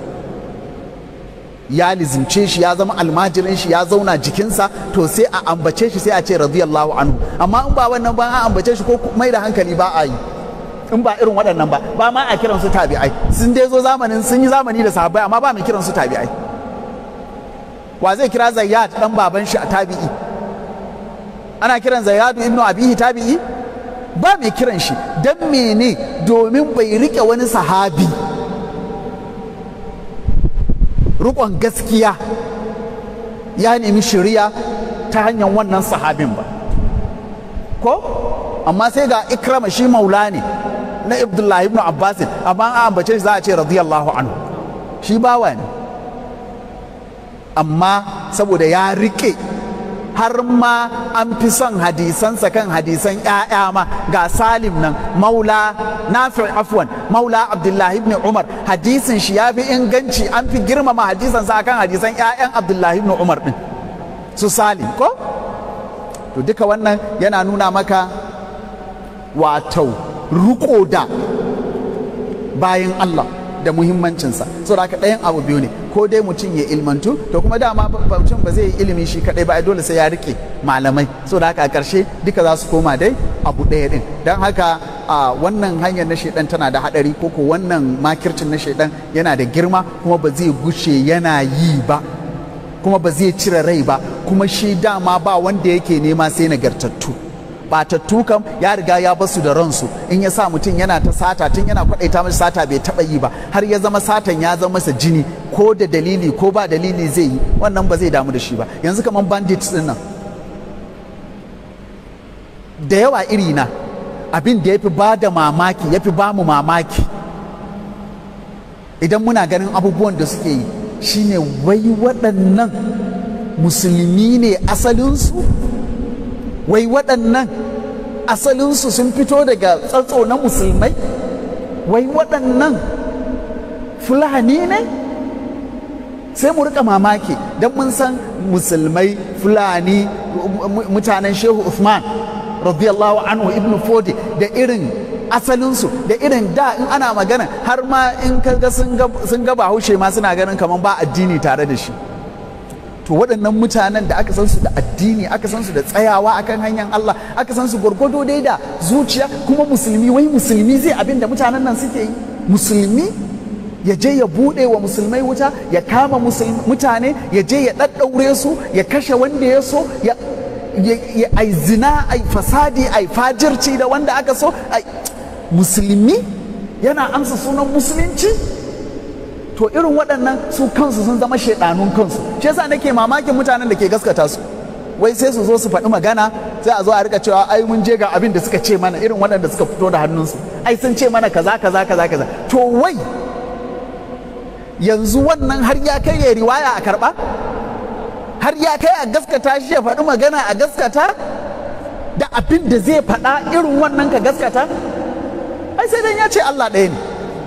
ya lizimce shi ya zama almajirin shi ya zauna jikinsa to sai a ambace shi sai a ce radiyallahu anhu amma in ba wannan ba an ambace shi ko mai da hankali ba a yi in ba irin waɗannan ba ba ma a kiransu tabi'ai sun dai zo zamanin sun yi zamani da sahabbai amma ba mai kiransu tabi'ai wa zai kira zayyad dan baban shi a tabi'i ana kiran zayyadu ibnu abihi tabi'i ba mai kiran shi dan mene domin bai rike wani sahabi rukon gaskiya ya nemi shari'a ta hanyar wannan sahabin ba ko amma sai ga ikrama shi maula ne na abdullahi ibn abbasin amma an ambace shi za a ce radiyallahu anhu shi bawa ne amma saboda ya rike har ma an fi son hadisansa kan hadisan ‘ya'ya ma ga salim nan maula nafi afwan maula abdullahi ibn umar hadisin shi ya fi inganci an fi girmama hadisansa akan hadisan ‘ya'yan abdullahi ibn umar din su salim ko to duka wannan yana nuna maka wato riko da bayan Allah da muhimmancinsa so da ɗayan abu biyu ne ko dai mutum ya ilmantu to kuma dama mutum ba zai yi ilimi shi kaɗai ba dole sai ya rike malamai so da haka a ƙarshe duka za su koma dai abu ɗaya ɗin don haka a wannan hanyar na shaidan tana da haɗari ko ko wannan makircin na shaidan yana da girma kuma ba zai gushe yana yi ba kuma ba zai cire rai ba kuma shi dama ba wanda yake nema sai nagartattu batattu kam ya riga ya basu da ransu in ya sa mutum yana ta sata tun yana kwadaita masa sata bai taba yi ba har ya zama satan ya zama masa jini ko da dalili ko ba dalili zai yi wannan ba zai damu da shi ba yanzu kamar bandits din nan da yawa iri na abin da ya fi ba da mamaki ya fi ba mu mamaki idan muna ganin abubuwan da suke yi shine wai waɗannan musulmi ne asalinsu wai waɗannan asalinsu sun fito daga tsatso na musulmai wai waɗannan fulani ne sai mu rika mamaki don mun san musulmai fulani mutanen shehu Uthman radiyallahu anhu ibn fodi da irin asalinsu da irin da in ana magana har ma in kaga sun ga bahaushe ma suna ganin kamar ba addini tare da shi to waɗannan mutanen da aka san su da addini aka san su da tsayawa akan hanyar Allah aka san su gwargwado dai da zuciya kuma musulmi wai musulmi zai abin da mutanen nan suke yi musulmi ya je ya buɗe wa musulmai wuta ya kama mutane ya je ya ɗaɗɗaure su ya kashe wanda ya so ya ai zina ai fasadi ai fajirci da wanda aka so musulmi yana amsa sunan musulunci to irin waɗannan su kansu sun zama shaidanun kansu shi yasa nake mamakin mutanen da ke gaskata su wai sai su zo su faɗi magana sai a zo a rika cewa ai mun je ga abin da suka ce mana irin waɗanda suka fito da hannunsu ai sun ce mana kaza kaza kaza kaza to wai yanzu wannan har ya kai ya riwaya a karɓa har ya kai a gaskata shi ya faɗi magana a gaskata da abin da zai faɗa irin wannan ka gaskata ai sai dan ya ce Allah ɗaya ne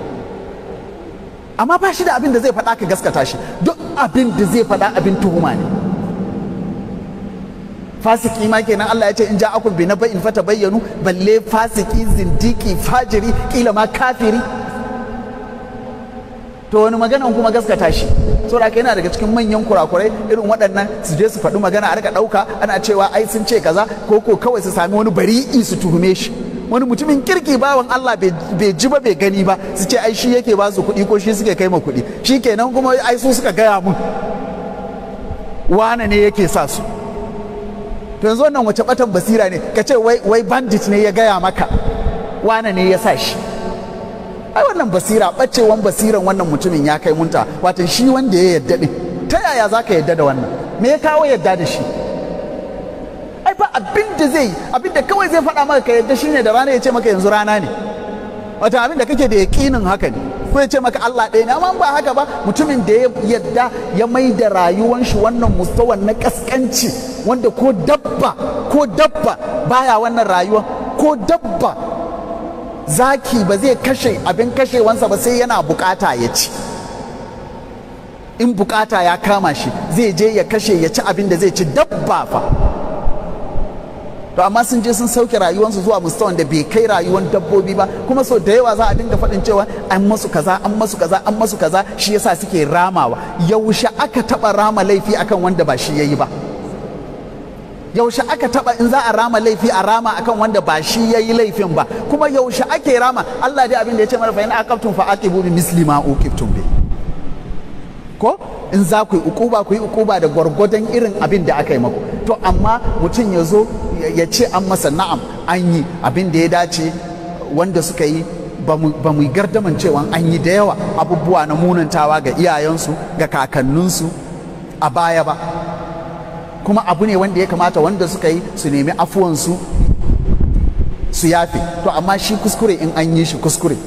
amma ba shi da abin da zai faɗa ka gaskata shi duk abin da zai faɗa abin tuhuma ne fasiki ma kenan Allah ya ce in ja'akum bi naba'in fata bayyanu balle fasiki zindiki fajiri kila ma kafiri to wani maganan kuma gaskata shi saboda yana daga cikin manyan kurakurai irin waɗannan su je su faɗi magana a rika ɗauka ana cewa ai sun ce kaza ko ko kawai su sami wani bari'i su tuhume shi wani mutumin kirki bawan Allah bai ji ba bai gani ba su ce ai shi yake ba su kuɗi ko shi suke kai ma kuɗi shi kenan kuma ai su suka gaya mun wane ne yake sa su to yanzu wannan wace batan basira ne ka ce wai bandit ne ya gaya maka wane ne ya sa shi ai wannan basira bacewan basiran wannan mutumin ya kai munta wato shi wanda ya yadda din ta yaya za ka yadda da wannan me ya kawo yadda da shi ai ba abin da zai abin da kawai zai faɗa maka ka yadda shine da rana ya ce maka yanzu rana ne wata abin da kake da yaƙinin haka ne ko ya ce maka Allah ɗaya ne amma ba haka ba mutumin da ya yadda ya mai da rayuwan shi wannan mustawan na kaskanci wanda ko dabba ko dabba baya wannan rayuwa ko dabba zaki ba zai kashe abin kashewansa ba sai yana bukata ya ci in bukata ya kama shi zai je ya kashe ya ci abin da zai ci dabba fa to amma sun je sun sauke rayuwarsu zuwa mustawan da bai kai rayuwar dabbobi ba kuma sau da yawa za a dinga faɗin cewa an masu kaza an masu kaza an masu kaza shi yasa suke ramawa yaushe aka taɓa rama laifi akan wanda ba shi yayi ba yaushe aka taba in za a rama laifi a rama akan wanda ba shi yayi laifin ba kuma yaushe ake rama Allah dai abin da ya ce mana fa in aqabtum fa aqibu bi misli ma uqibtum bi ko in za ku yi ukuba ku yi ukuba da gwargwadon irin abin da aka yi maku to amma mutum ya zo ya ce an masa na'am an yi abin da ya dace wanda suka yi ba mu gardaman cewa an yi da yawa abubuwa na munantawa ga iyayensu ga kakanninsu a baya ba kuma abu ne wanda ya kamata wanda suka yi su nemi afuwansu su yafe to amma shi kuskure in an yi shi kuskure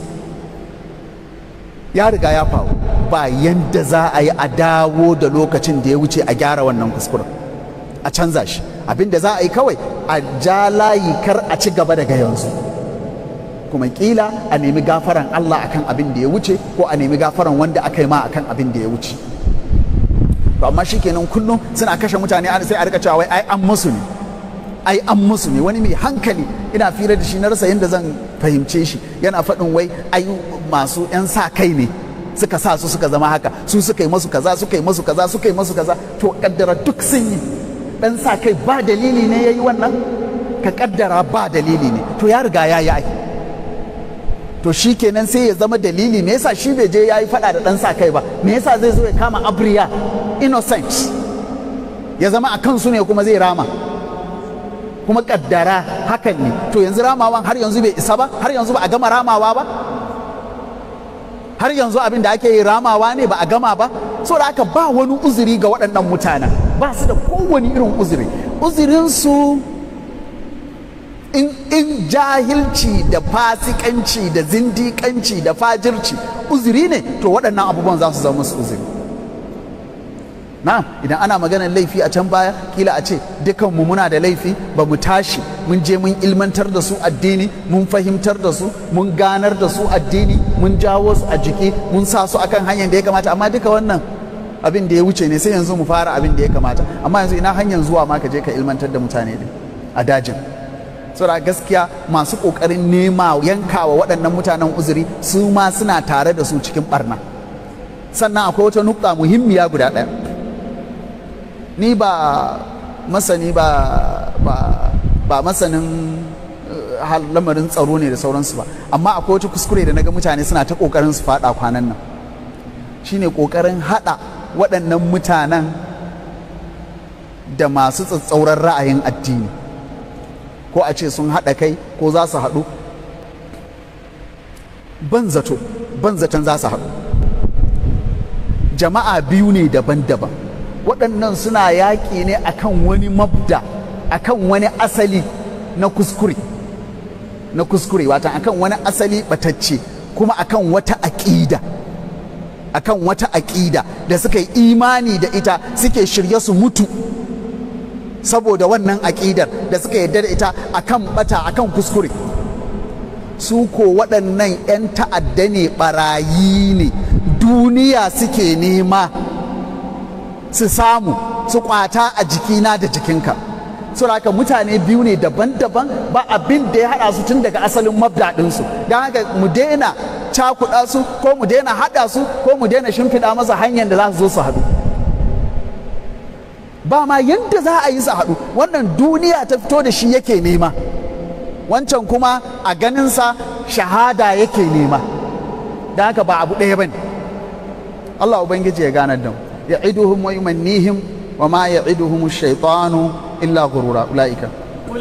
ya riga ya faru ba yanda za a yi a dawo da lokacin da ya wuce a gyara wannan kuskuren a canza shi abin da za a yi kawai a ja layi kar a ci gaba daga yanzu kuma kila a nemi gafaran Allah akan abin da ya wuce ko a nemi gafaran wanda aka yi ma akan abin da ya wuce to amma shikenan kullum suna kashe mutane sai a rika cewa wai ai an musu ne ai an musu ne wani mai hankali ina fira da shi na rasa yadda zan fahimce shi yana faɗin wai ai masu 'yan sa kai ne suka sa su suka zama haka su suka yi masu kaza suka yi masu kaza suka yi masu kaza to kaddara duk sun yi dan sa kai ba dalili ne ya yi wannan ka kaddara ba dalili ne to ya riga ya yi ai to shi kenan sai ya zama dalili me yasa shi bai je ya yi faɗa da dan sa kai ba me yasa zai zo ya kama abriya innocent ya zama a kansu ne kuma zai rama kuma kaddara hakan ne to yanzu ramawan har yanzu bai isa ba har yanzu ba a gama ramawa ba har yanzu abin da ake yi ramawa ne ba a gama ba so da aka ba wani uzuri ga waɗannan mutanen ba su da kowane irin uzuri uzurinsu in, in jahilci da fasikanci da zindikanci da fajirci uzuri ne to waɗannan abubuwan za su zama musu uzuri na idan ana maganar laifi a can baya kila a ce dukanmu muna da laifi ba mu tashi mun je mun ilmantar da su addini mun fahimtar da su mun ganar da su addini mun jawo su a jiki mun sa su akan hanyar da ya kamata amma duka wannan abin da ya wuce ne sai yanzu mu fara abin da ya kamata amma yanzu ina hanyar zuwa ma ka je ka ilmantar da mutane din a dajin saboda gaskiya masu kokarin nema yankawa waɗannan mutanen uzuri su ma suna tare da su cikin barna sannan akwai wata nukta muhimmiya guda ɗaya ni ba masani ba ba ba masanin hal lamarin tsaro ne da sauransu ba amma akwai wata kuskure da naga mutane suna ta kokarin su fada kwanan nan shine kokarin hada waɗannan mutanen da masu tsatsauran ra'ayin addini ko a ce sun haɗa kai ko za su haɗu ban zato ban zaton za su haɗu jama'a biyu ne daban-daban waɗannan suna yaƙi ne akan wani mabda akan wani asali na kuskure na kuskure watan akan wani asali batacce kuma akan wata aƙida akan wata aƙida da suka yi imani da ita suke shirye su mutu saboda wannan aƙidar da suka yarda da ita akan bata akan kuskure su ko waɗannan 'yan ta'adda ne ɓarayi ne duniya suke nema su samu su kwata a jikina da jikinka saboda haka mutane biyu ne daban-daban ba abin da ya haɗa su tun daga asalin mabda ɗinsu don haka mu daina cakuɗa su ko mu daina haɗa su ko mu daina shimfiɗa masa hanyar da za su zo su haɗu ba ma yadda za a yi su haɗu wannan duniya ta fito da shi yake nema wancan kuma a ganinsa shahada yake nema don haka ba abu ɗaya ba ne Allah Ubangiji ya ganar da mu ya'iduhum wa yumannihim wa ma ya'iduhum ash-shaytanu illa ghurura ulaika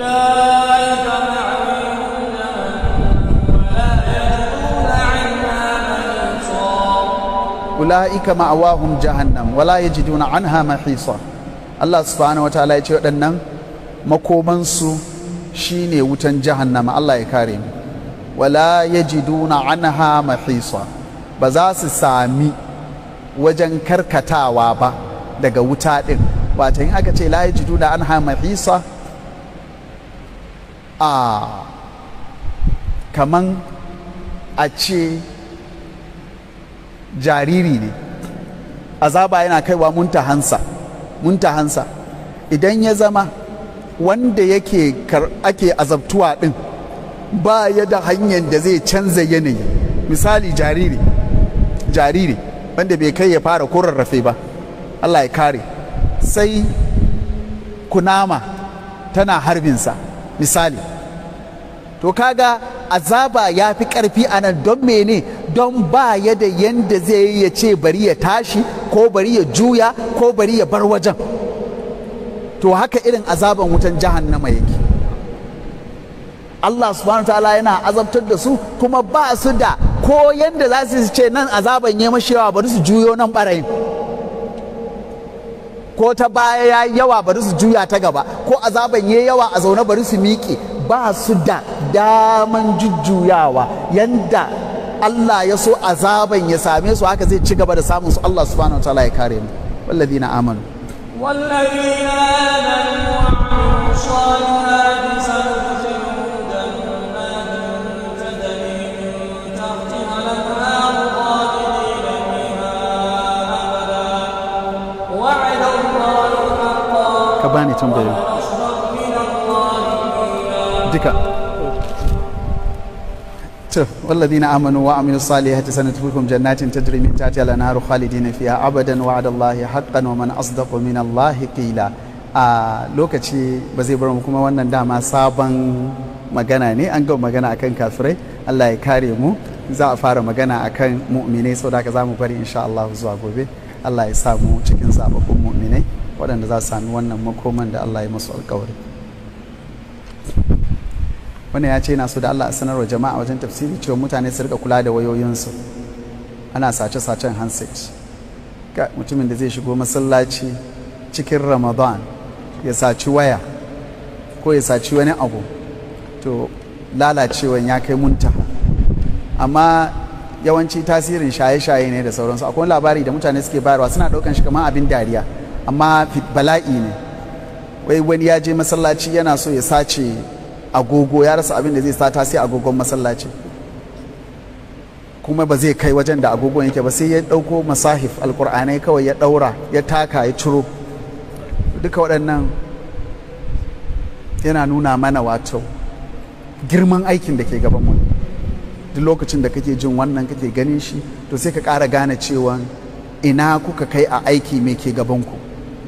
ulaika ma'awahum jahannam wala yajiduna anha mahisa Allah subhanahu wa ta'ala ya ce waɗannan makomansu shine wutan jahannama Allah ya kare mu wala yajiduna anha mahisa ba za su sami wajen karkatawa ba daga wuta ɗin wata in aka ce la yajidu da an hama hisa a kaman a ce jariri ne azaba yana kaiwa muntahansa muntahansa idan ya zama wanda yake ake azabtuwa ɗin ba ya da hanyar da zai canza yanayi misali jariri jariri wanda bai kai ya fara ko rarrafe ba Allah ya kare sai kunama tana harbinsa misali to kaga azaba ya fi ƙarfi a nan don mene don ba ya da yanda zai yi ya ce bari ya tashi ko bari ya juya ko bari ya bar wajen to haka irin azaban wutan jahannama yake Allah subhanahu wa ta'ala yana azabtar da su kuma ba su da ko yanda za su ce nan azaban ya mashi yawa bari su juyo nan barayin ko ta baya ya yi yawa bari su juya ta gaba ko azaban ya yawa a zaune bari su miƙe ba su da daman jujjuyawa yanda Allah ya so azaban ya same su haka zai ci gaba da samun su Allah subhanahu wataala ya kare mu walladina amanu والذين آمنوا وعملوا الصالحات سندخلهم جنات تجري من تحتها الأنهار خالدين فيها أبدا وعد الله حقا ka bani tambayoyi أصدق من الله قيلا duka to walladina amanu wa amilu salihati sanadkhulukum jannatin tajri min tahtiha al-anharu khalidina fiha abadan wa'ada Allahi haqqan wa man asdaqu min Allahi qila a lokaci ba zai bar mu kuma wannan dama sabon magana ne an gama magana akan kafirai Allah ya kare mu za a fara magana akan mu'minai saboda haka za mu bari insha Allah zuwa gobe Allah ya sa mu cikin zababbun mu'minai waɗanda za su sami wannan makoman da Allah ya musu alƙawari wannan ya ce yana so da Allah a sanarwa jama'a wajen tafsiri cewa mutane su rika kula da wayoyinsu ana sace-sacen handset ga mutumin da zai shigo masallaci cikin ramadan ya saci waya ko ya saci wani abu to lalacewan ya kai muntaha amma yawanci tasirin shaye-shaye ne da sauransu akwai labari da mutane suke bayarwa suna ɗaukan shi kamar abin dariya amma fit- bala'i ne wai wani ya je masallaci yana so ya sace agogo ya rasa abin da zai sata sai agogon masallaci kuma ba zai kai wajen da agogon yake ba sai ya ɗauko masahif alkur'anai kawai ya ɗaura ya taka ya ciro duka waɗannan yana nuna mana wato girman aikin da ke gaban mu duk lokacin da kake jin wannan kake ganin shi to sai ka ƙara gane cewa ina kuka kai a aiki mai ke gabanku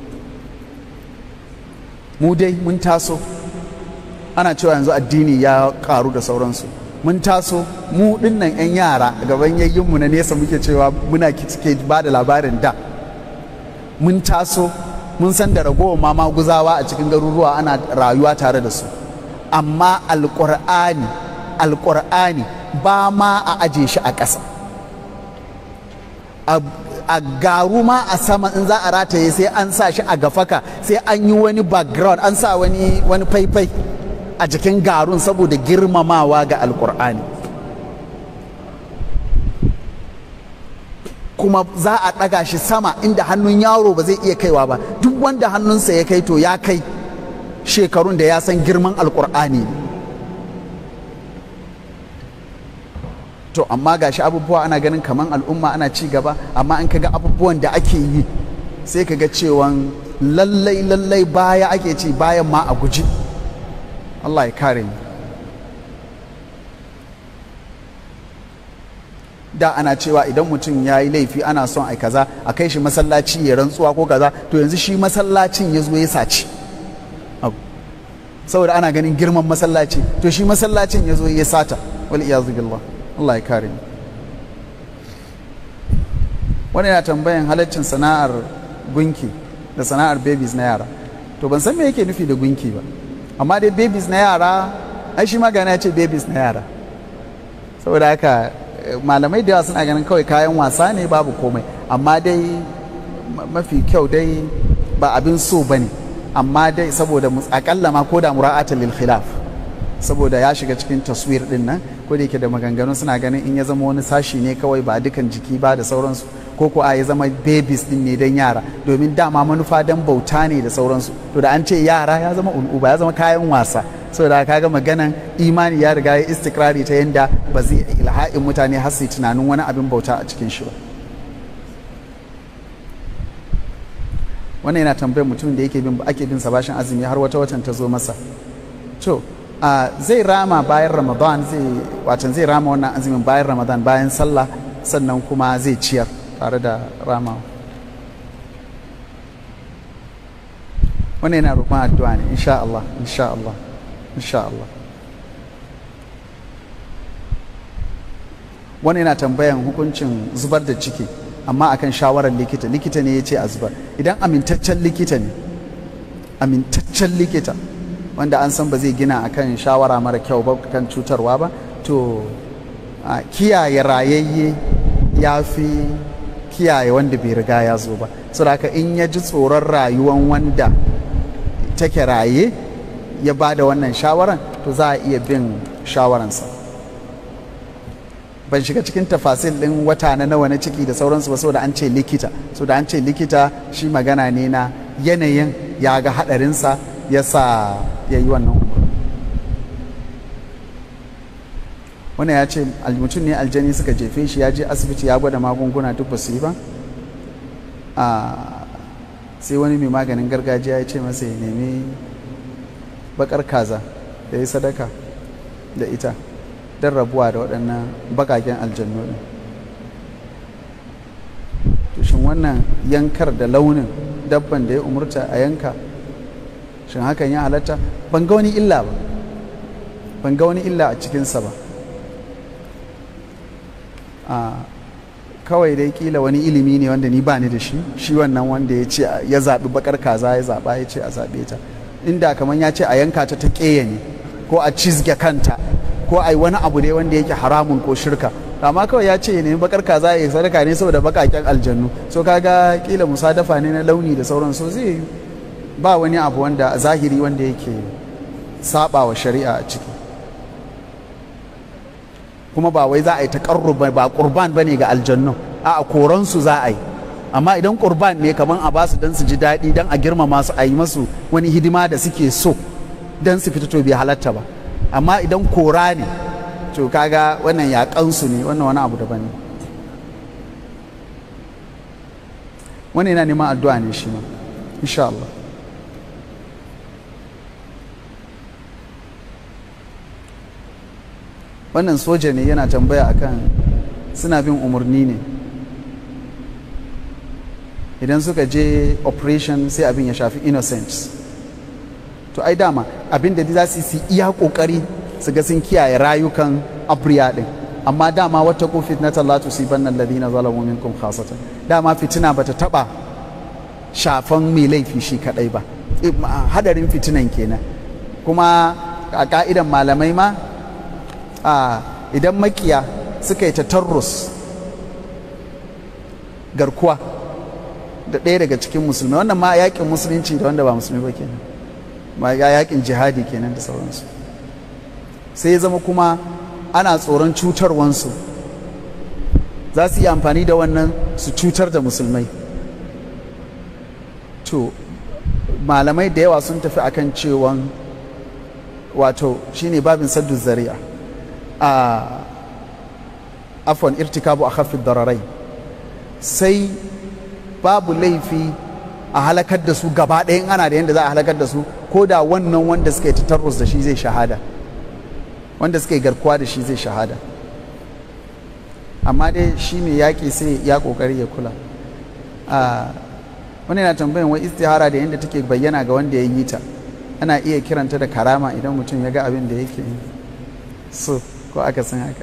mu dai mun taso ana cewa yanzu addini ya karu da sauransu mun taso mu dinnan 'yan yara a gaban yayyinmu na nesa muke cewa muna ke ba da labarin da mun taso mun san da ragowar mama guzawa a cikin garuruwa ana rayuwa tare da su amma alƙur'ani alƙur'ani ba ma a aje shi a ƙasa a garu ma a sama in za a rataye sai an sa shi a gafaka sai an yi wani background an sa wani wani faifai a jikin garun saboda girmamawa ga alkur'ani kuma za a ɗaga shi sama inda hannun yaro ba zai iya kaiwa ba duk wanda hannunsa ya kai to ya kai shekarun da ya san girman alkur'ani to amma gashi abubuwa ana ganin kaman al'umma ana ci gaba amma an kaga abubuwan da ake yi sai kaga cewan lallai lallai baya ake ci bayan ma a guji Allah ya kare mu da ana cewa idan mutum ya yi laifi ana son ai kaza a kai shi masallaci ya rantsuwa ko kaza to yanzu shi masallacin ya zo ya saci saboda ana ganin girman masallaci to shi masallacin ya zo ya sata wal iyazu billah Allah ya kare mu wani yana tambayan halaccin sana'ar gunki da sana'ar babies na yara to ban san me yake nufi da gunki ba amma dai babies na yara ai shi magana ya ce babies na yara saboda haka malamai da yawa suna ganin kawai kayan wasa ne babu komai amma dai mafi kyau dai ba abin so ba ne amma dai saboda akalla ma ko da mura'ata lil khilaf saboda ya shiga cikin taswir din nan ko da yake da maganganu suna ganin in ya zama wani sashi ne kawai ba dukan jiki ba da sauransu ko ko a ya zama babies din ne don yara domin dama manufa don bauta ne da sauransu to da an ce yara ya zama ul'uba ya zama kayan wasa saboda kaga maganan imani ya riga ya istikrari ta yanda ba zai ilha'in mutane har su tunanin wani abin bauta a cikin shi ba wannan yana tambayar mutumin da yake bin ake bin sa bashin azumi har wata watan ta zo masa to zai rama bayan ramadan zai watan zai rama wannan azumin bayan ramadan bayan sallah sannan kuma zai ciyar tare da rama wannan yana roƙon addu'a ne insha Allah insha Allah insha Allah wani yana tambayan hukuncin zubar da ciki amma akan shawarar likita likita ne ya ce a zubar idan amintaccen likita ne amintaccen likita wanda an san ba zai gina akan shawara mara kyau ba kan cutarwa ba to a kiyaye rayayye ya fi kiyaye wanda bai riga ya zo ba saboda in ya ji tsoron rayuwan wanda take raye ya ba da wannan shawaran to za a iya bin shawaransa ban shiga cikin tafasil ɗin wata na nawa na ciki da sauransu ba saboda an ce likita saboda an ce likita shi magana ne na yanayin ya ga haɗarinsa ya sa ya yi wannan umarni wannan ya ce mutum ne aljani suka jefe shi ya je asibiti ya gwada magunguna duk ba su yi ba sai wani mai maganin gargajiya ya ce masa ya nemi bakar kaza da ya sadaka da ita don rabuwa da waɗannan bakaken aljannu ɗin shin wannan yankar da launin dabban da ya umurta a yanka shin hakan ya halatta ban ga wani illa ba ban ga wani illa a cikinsa ba a kawai dai kila wani ilimi ne wanda ni ba ni da shi shi wannan wanda ya ce ya zaɓi bakar kaza ya zaɓa ya ce a zaɓe ta inda kamar ya ce a yanka ta ta ƙeya ne ko a cizge kanta ko a yi wani abu ne wanda yake haramun ko shirka amma kawai ya ce ne bakar kaza ya sadaka ne saboda bakaken aljannu so kaga kila musadafa ne na launi da sauran so zai ba wani abu wanda zahiri wanda yake saba wa shari'a a ciki kuma ba wai za a yi taƙarruba ba ƙurban ba ne ga aljannu a koransu za a yi amma idan ƙurban ne kamar a basu don su ji daɗi don a girmama su a yi masu wani hidima da suke so don su fita to bai halatta ba amma idan kora ne to kaga wannan yaƙansu ne wannan wani abu daban ne wani yana neman addu'a ne shi ma insha Allah wannan soja ne yana tambaya akan suna bin umarni ne idan suka je operation sai abin ya shafi innocence to ai dama abin da za su yi iya kokari su ga sun kiyaye rayukan abriya din amma dama wata ko fitnatan la tusibanna alladhina zalamu minkum khasatan dama fitina bata taba shafan mai laifi shi kadai ba hadarin fitinan kenan kuma a ka'idan malamai ma a idan makiya suka yi tatarrus garkuwa da ɗaya daga cikin musulmi wannan ma yakin musulunci da wanda ba musulmi ba kenan ma yakin jihadi kenan da sauransu sai ya zama kuma ana tsoron cutarwansu za su yi amfani da wannan su cutar da musulmai to malamai da yawa sun tafi akan cewan wato shine babin saddu zari'a a afon irtikabu a hafin dararai sai babu laifi a halakar da su gaba ɗayan ana da yadda za a halakar da su ko da wannan wanda suka yi tatarrus da shi zai shahada wanda suka yi garkuwa da shi zai shahada amma dai shi mai yaƙi sai ya ƙoƙari ya kula wani na tambayin wai istihara da yadda take bayyana ga wanda ya yi ta ana iya kiranta da karama idan mutum ya ga abin da yake so ko aka san haka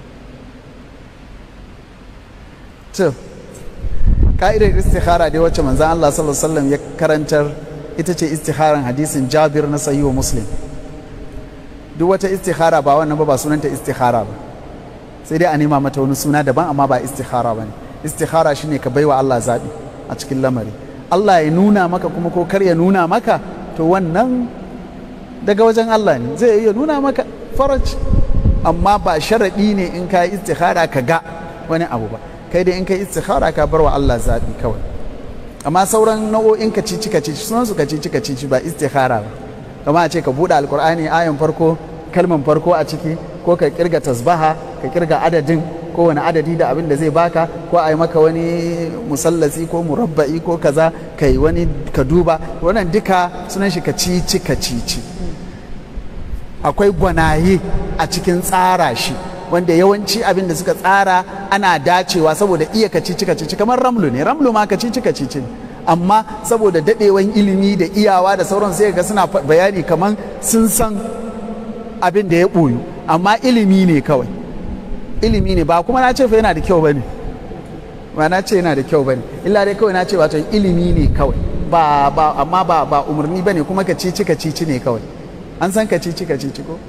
to ka'idar istihara dai wacce manzan Allah sallallahu alaihi wasallam ya karantar ita ce istiharan hadisin Jabir na sayi wa Muslim duk wata istihara ba wannan ba ba sunanta istihara ba sai dai a nema mata wani suna daban amma ba istihara ba ne istihara shine ka baiwa Allah zaɓi a cikin lamari Allah ya nuna maka kuma ko kar ya nuna maka to wannan daga wajen Allah ne zai iya nuna maka faraj amma ba sharaɗi ne in ka yi istihara ka ga wani abu ba kai dai in ka yi istihara ka bar wa Allah zaɓi kawai amma sauran nau'o'in ka cici ka cici sunan su ka cici ka cici ba istihara ba kama a ce ka buɗe alkur'ani ayan farko kalman farko a ciki ko ka kirga tasbaha ka kirga adadin ko wani adadi da abin da zai baka ko a yi maka wani musallasi ko murabba'i ko kaza ka yi wani ka duba wannan duka sunan shi ka cici ka cici akwai gwanaye a cikin tsara shi wanda yawanci abin da suka tsara ana dacewa saboda iya ka cici ka cici kamar ramlu ne ramlu ma ka cici ka cici amma saboda dadewan ilimi da iyawa da sauran sai ga suna bayani kamar sun san abin da ya ɓoyu amma ilimi ne kawai ilimi ne ba kuma na ce fa yana da kyau bane ba na ce yana da kyau bane illa dai kawai na ce wato ilimi ne kawai ba ba amma ba ba umarni bane kuma ka cici ka cici ne kawai an san ka cici ka cici ko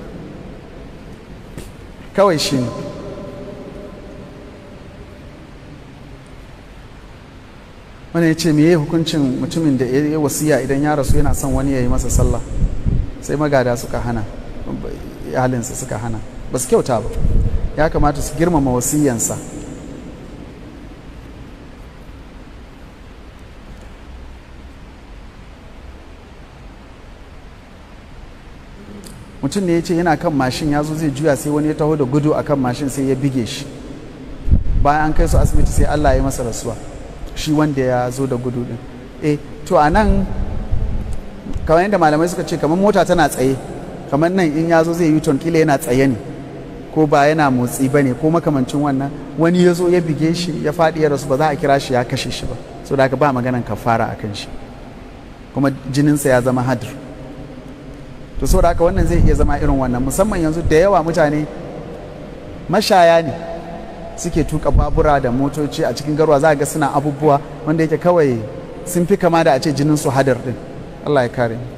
kawai shi ne wani ya ce meye hukuncin mutumin da ya wasiya idan ya rasu yana son wani ya yi masa sallah sai magada suka hana halinsa suka hana ba su kyauta ba ya kamata su girmama wasiyansa mutum ne ya ce yana kan mashin ya zo zai juya sai wani ya taho da gudu a kan mashin sai ya bige shi bayan an kai su asibiti sai allah ya masa rasuwa shi wanda ya zo da gudu din eh to a nan kamar yadda malamai suka ce kamar mota tana tsaye kamar nan in ya zo zai yi kila yana tsaye ne ko ba yana motsi ba ne ko makamancin wannan wani ya zo ya bige shi ya faɗi ya rasu ba za a kira shi ya kashe shi ba so da ba maganan kafara a kan shi kuma jininsa ya zama hadir to so da haka wannan zai iya zama irin wannan musamman yanzu da yawa mutane mashaya ne suke tuka babura da motoci a cikin garwa za a ga suna abubuwa wanda yake kawai sun fi kama da a ce jinin su hadar din Allah ya kare mu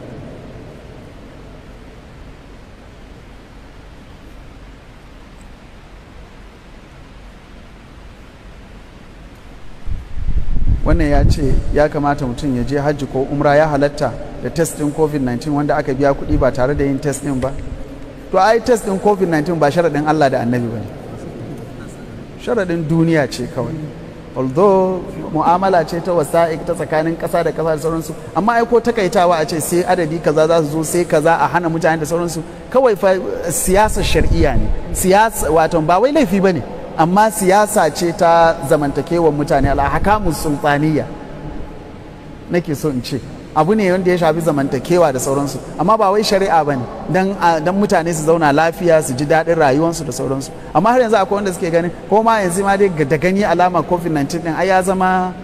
wannan ya ce ya kamata mutum ya je hajji ko umra ya halatta da test din covid-19 wanda aka biya kuɗi ba tare da yin test din ba to ai test din covid-19 ba sharaɗin Allah da annabi ba ne sharaɗin duniya ce kawai although mu'amala ce ta wasa'ik ta tsakanin ƙasa da ƙasa da sauransu amma ai ko takaitawa a ce sai adadi kaza za su zo sai kaza a hana mutane da sauransu kawai fa siyasar shar'iyya ne siyasa wato ba wai laifi ba ne amma siyasa ce ta zamantakewar mutane alhakamun sultaniya nake so in ce abu ne wanda ya shafi zamantakewa da sauransu amma ba wai shari'a ba ne don mutane su zauna lafiya su ji daɗin rayuwarsu da sauransu amma har yanzu akwai wanda suke ganin ko ma yanzu ma dai da gani alama covid-19 din ai ya zama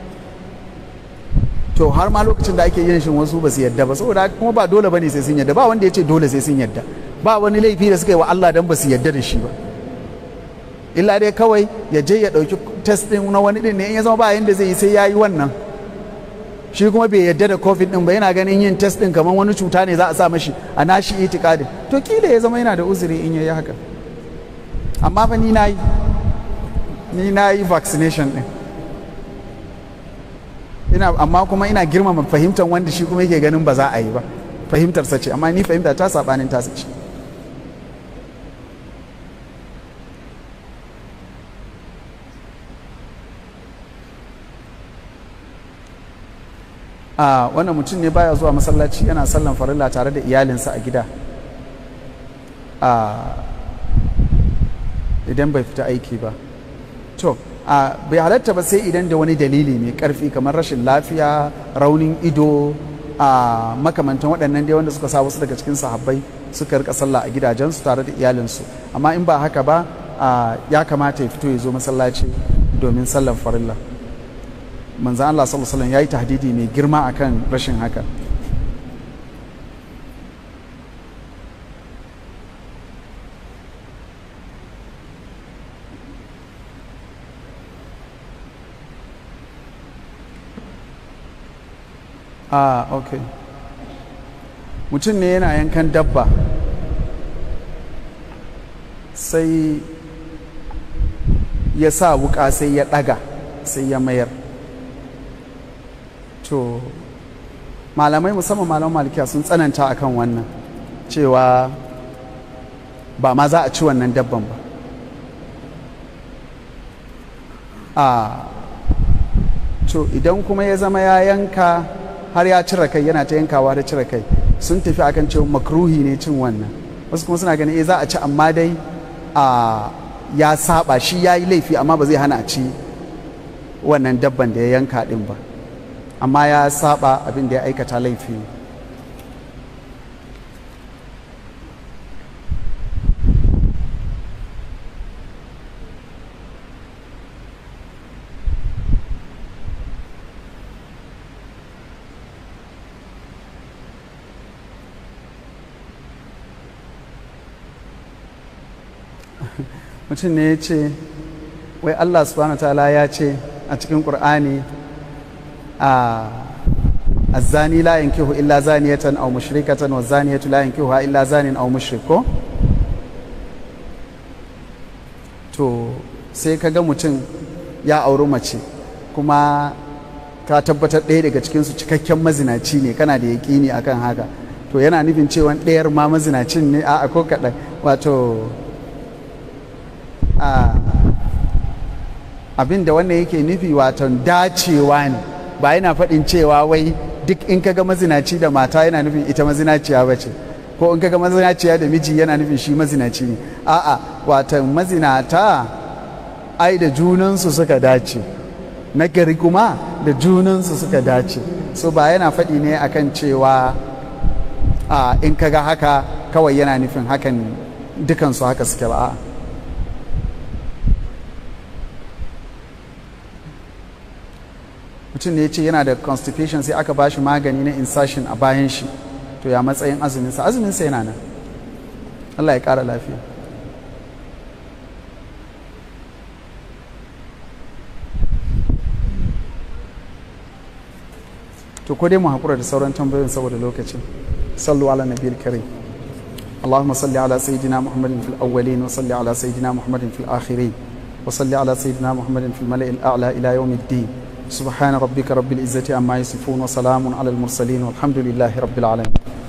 to har ma lokacin da ake yin shin wasu ba su yadda ba saboda kuma ba dole bane sai sun yadda ba wanda ya ce dole sai sun yadda ba wani laifi da suka yi wa Allah dan ba su yadda da shi ba illa dai kawai ya je ya ɗauki test ɗin na wani ɗin ne in ya zama ba yanda zai yi sai ya yi wannan shi kuma bai yadda da covid ɗin ba yana ganin yin test ɗin kamar wani cuta ne za a sa mashi a nashi itikadin to kila ya zama yana da uzuri in ya yi haka amma fa ni na yi ni na yi vaccination ɗin ina amma kuma ina girmama fahimtar wanda shi kuma yake ganin ba za a yi ba fahimtarsa ce amma ni fahimta ta saɓanin tasa ce a wannan mutum ne baya zuwa masallaci yana sallan farilla tare da iyalinsa a gida a idan bai fita aiki ba to a bai halatta ba sai idan da wani dalili mai karfi kamar rashin lafiya raunin ido a makamantan waɗannan dai wanda suka sa wasu daga cikin sahabbai suka rika sallah a gidajensu tare da iyalinsu amma in ba haka ba ya kamata ya fito ya zo masallaci domin sallan farilla manzan Allah sallallahu alaihi ya yi tahdidi mai girma akan rashin haka ah ok mutum ne yana yankan dabba sai ya sa wuka sai ya daga sai ya mayar to malamai musamman malaman malikiya sun tsananta akan wannan cewa ba ma za a ci wannan dabban ba a to idan kuma ya zama ya yanka har ya cire kai yana ta yankawa da cire kai sun tafi akan cewa makruhi ne cin wannan wasu kuma suna ganin eh za a ci amma dai a ya saba shi ya yi laifi amma ba zai hana a ci wannan dabban da ya yanka din ba amma ya saba abin da ya aikata laifi mutum ne ya ce wai allah subhanahu ta'ala ya ce a cikin ƙur'ani a الزاني لا ينكح إلا زانية أو مشركة والزانية لا ينكحها إلا زان أو مشرك to sai ka ga mutum ya auri mace kuma ka tabbatar ɗaya daga cikinsu cikakken mazinaci ne kana da yaƙini akan haka to yana nufin cewa ɗayar ma mazinacin ne a ko kaɗan wato abin da wannan yake nufi wato dacewa ne ba yana faɗin cewa wai duk in kaga mazinaci da mata yana nufin ita mazinaciya ba ce ko in kaga mazinaciya da miji yana nufin shi mazinaci ne a'a wato mazinata ai da junansu suka dace na gari kuma da junansu suka dace so ba yana faɗi ne akan cewa a in kaga haka kawai yana nufin hakan dukansu haka suke ba a'a mutum ne ya ce yana da constipation sai aka bashi magani na insertion a bayan shi to ya matsayin azuminsa azuminsa yana nan Allah ya ƙara lafiya to ko dai mu haƙura da sauran tambayoyin saboda lokacin sallu ala nabiyil karim اللهم صل على سيدنا محمد في الأولين وصل على سيدنا محمد في الآخرين وصل على سيدنا محمد في الملأ الأعلى إلى يوم الدين سبحان ربك رب العزة عما يصفون وسلام على المرسلين والحمد لله رب العالمين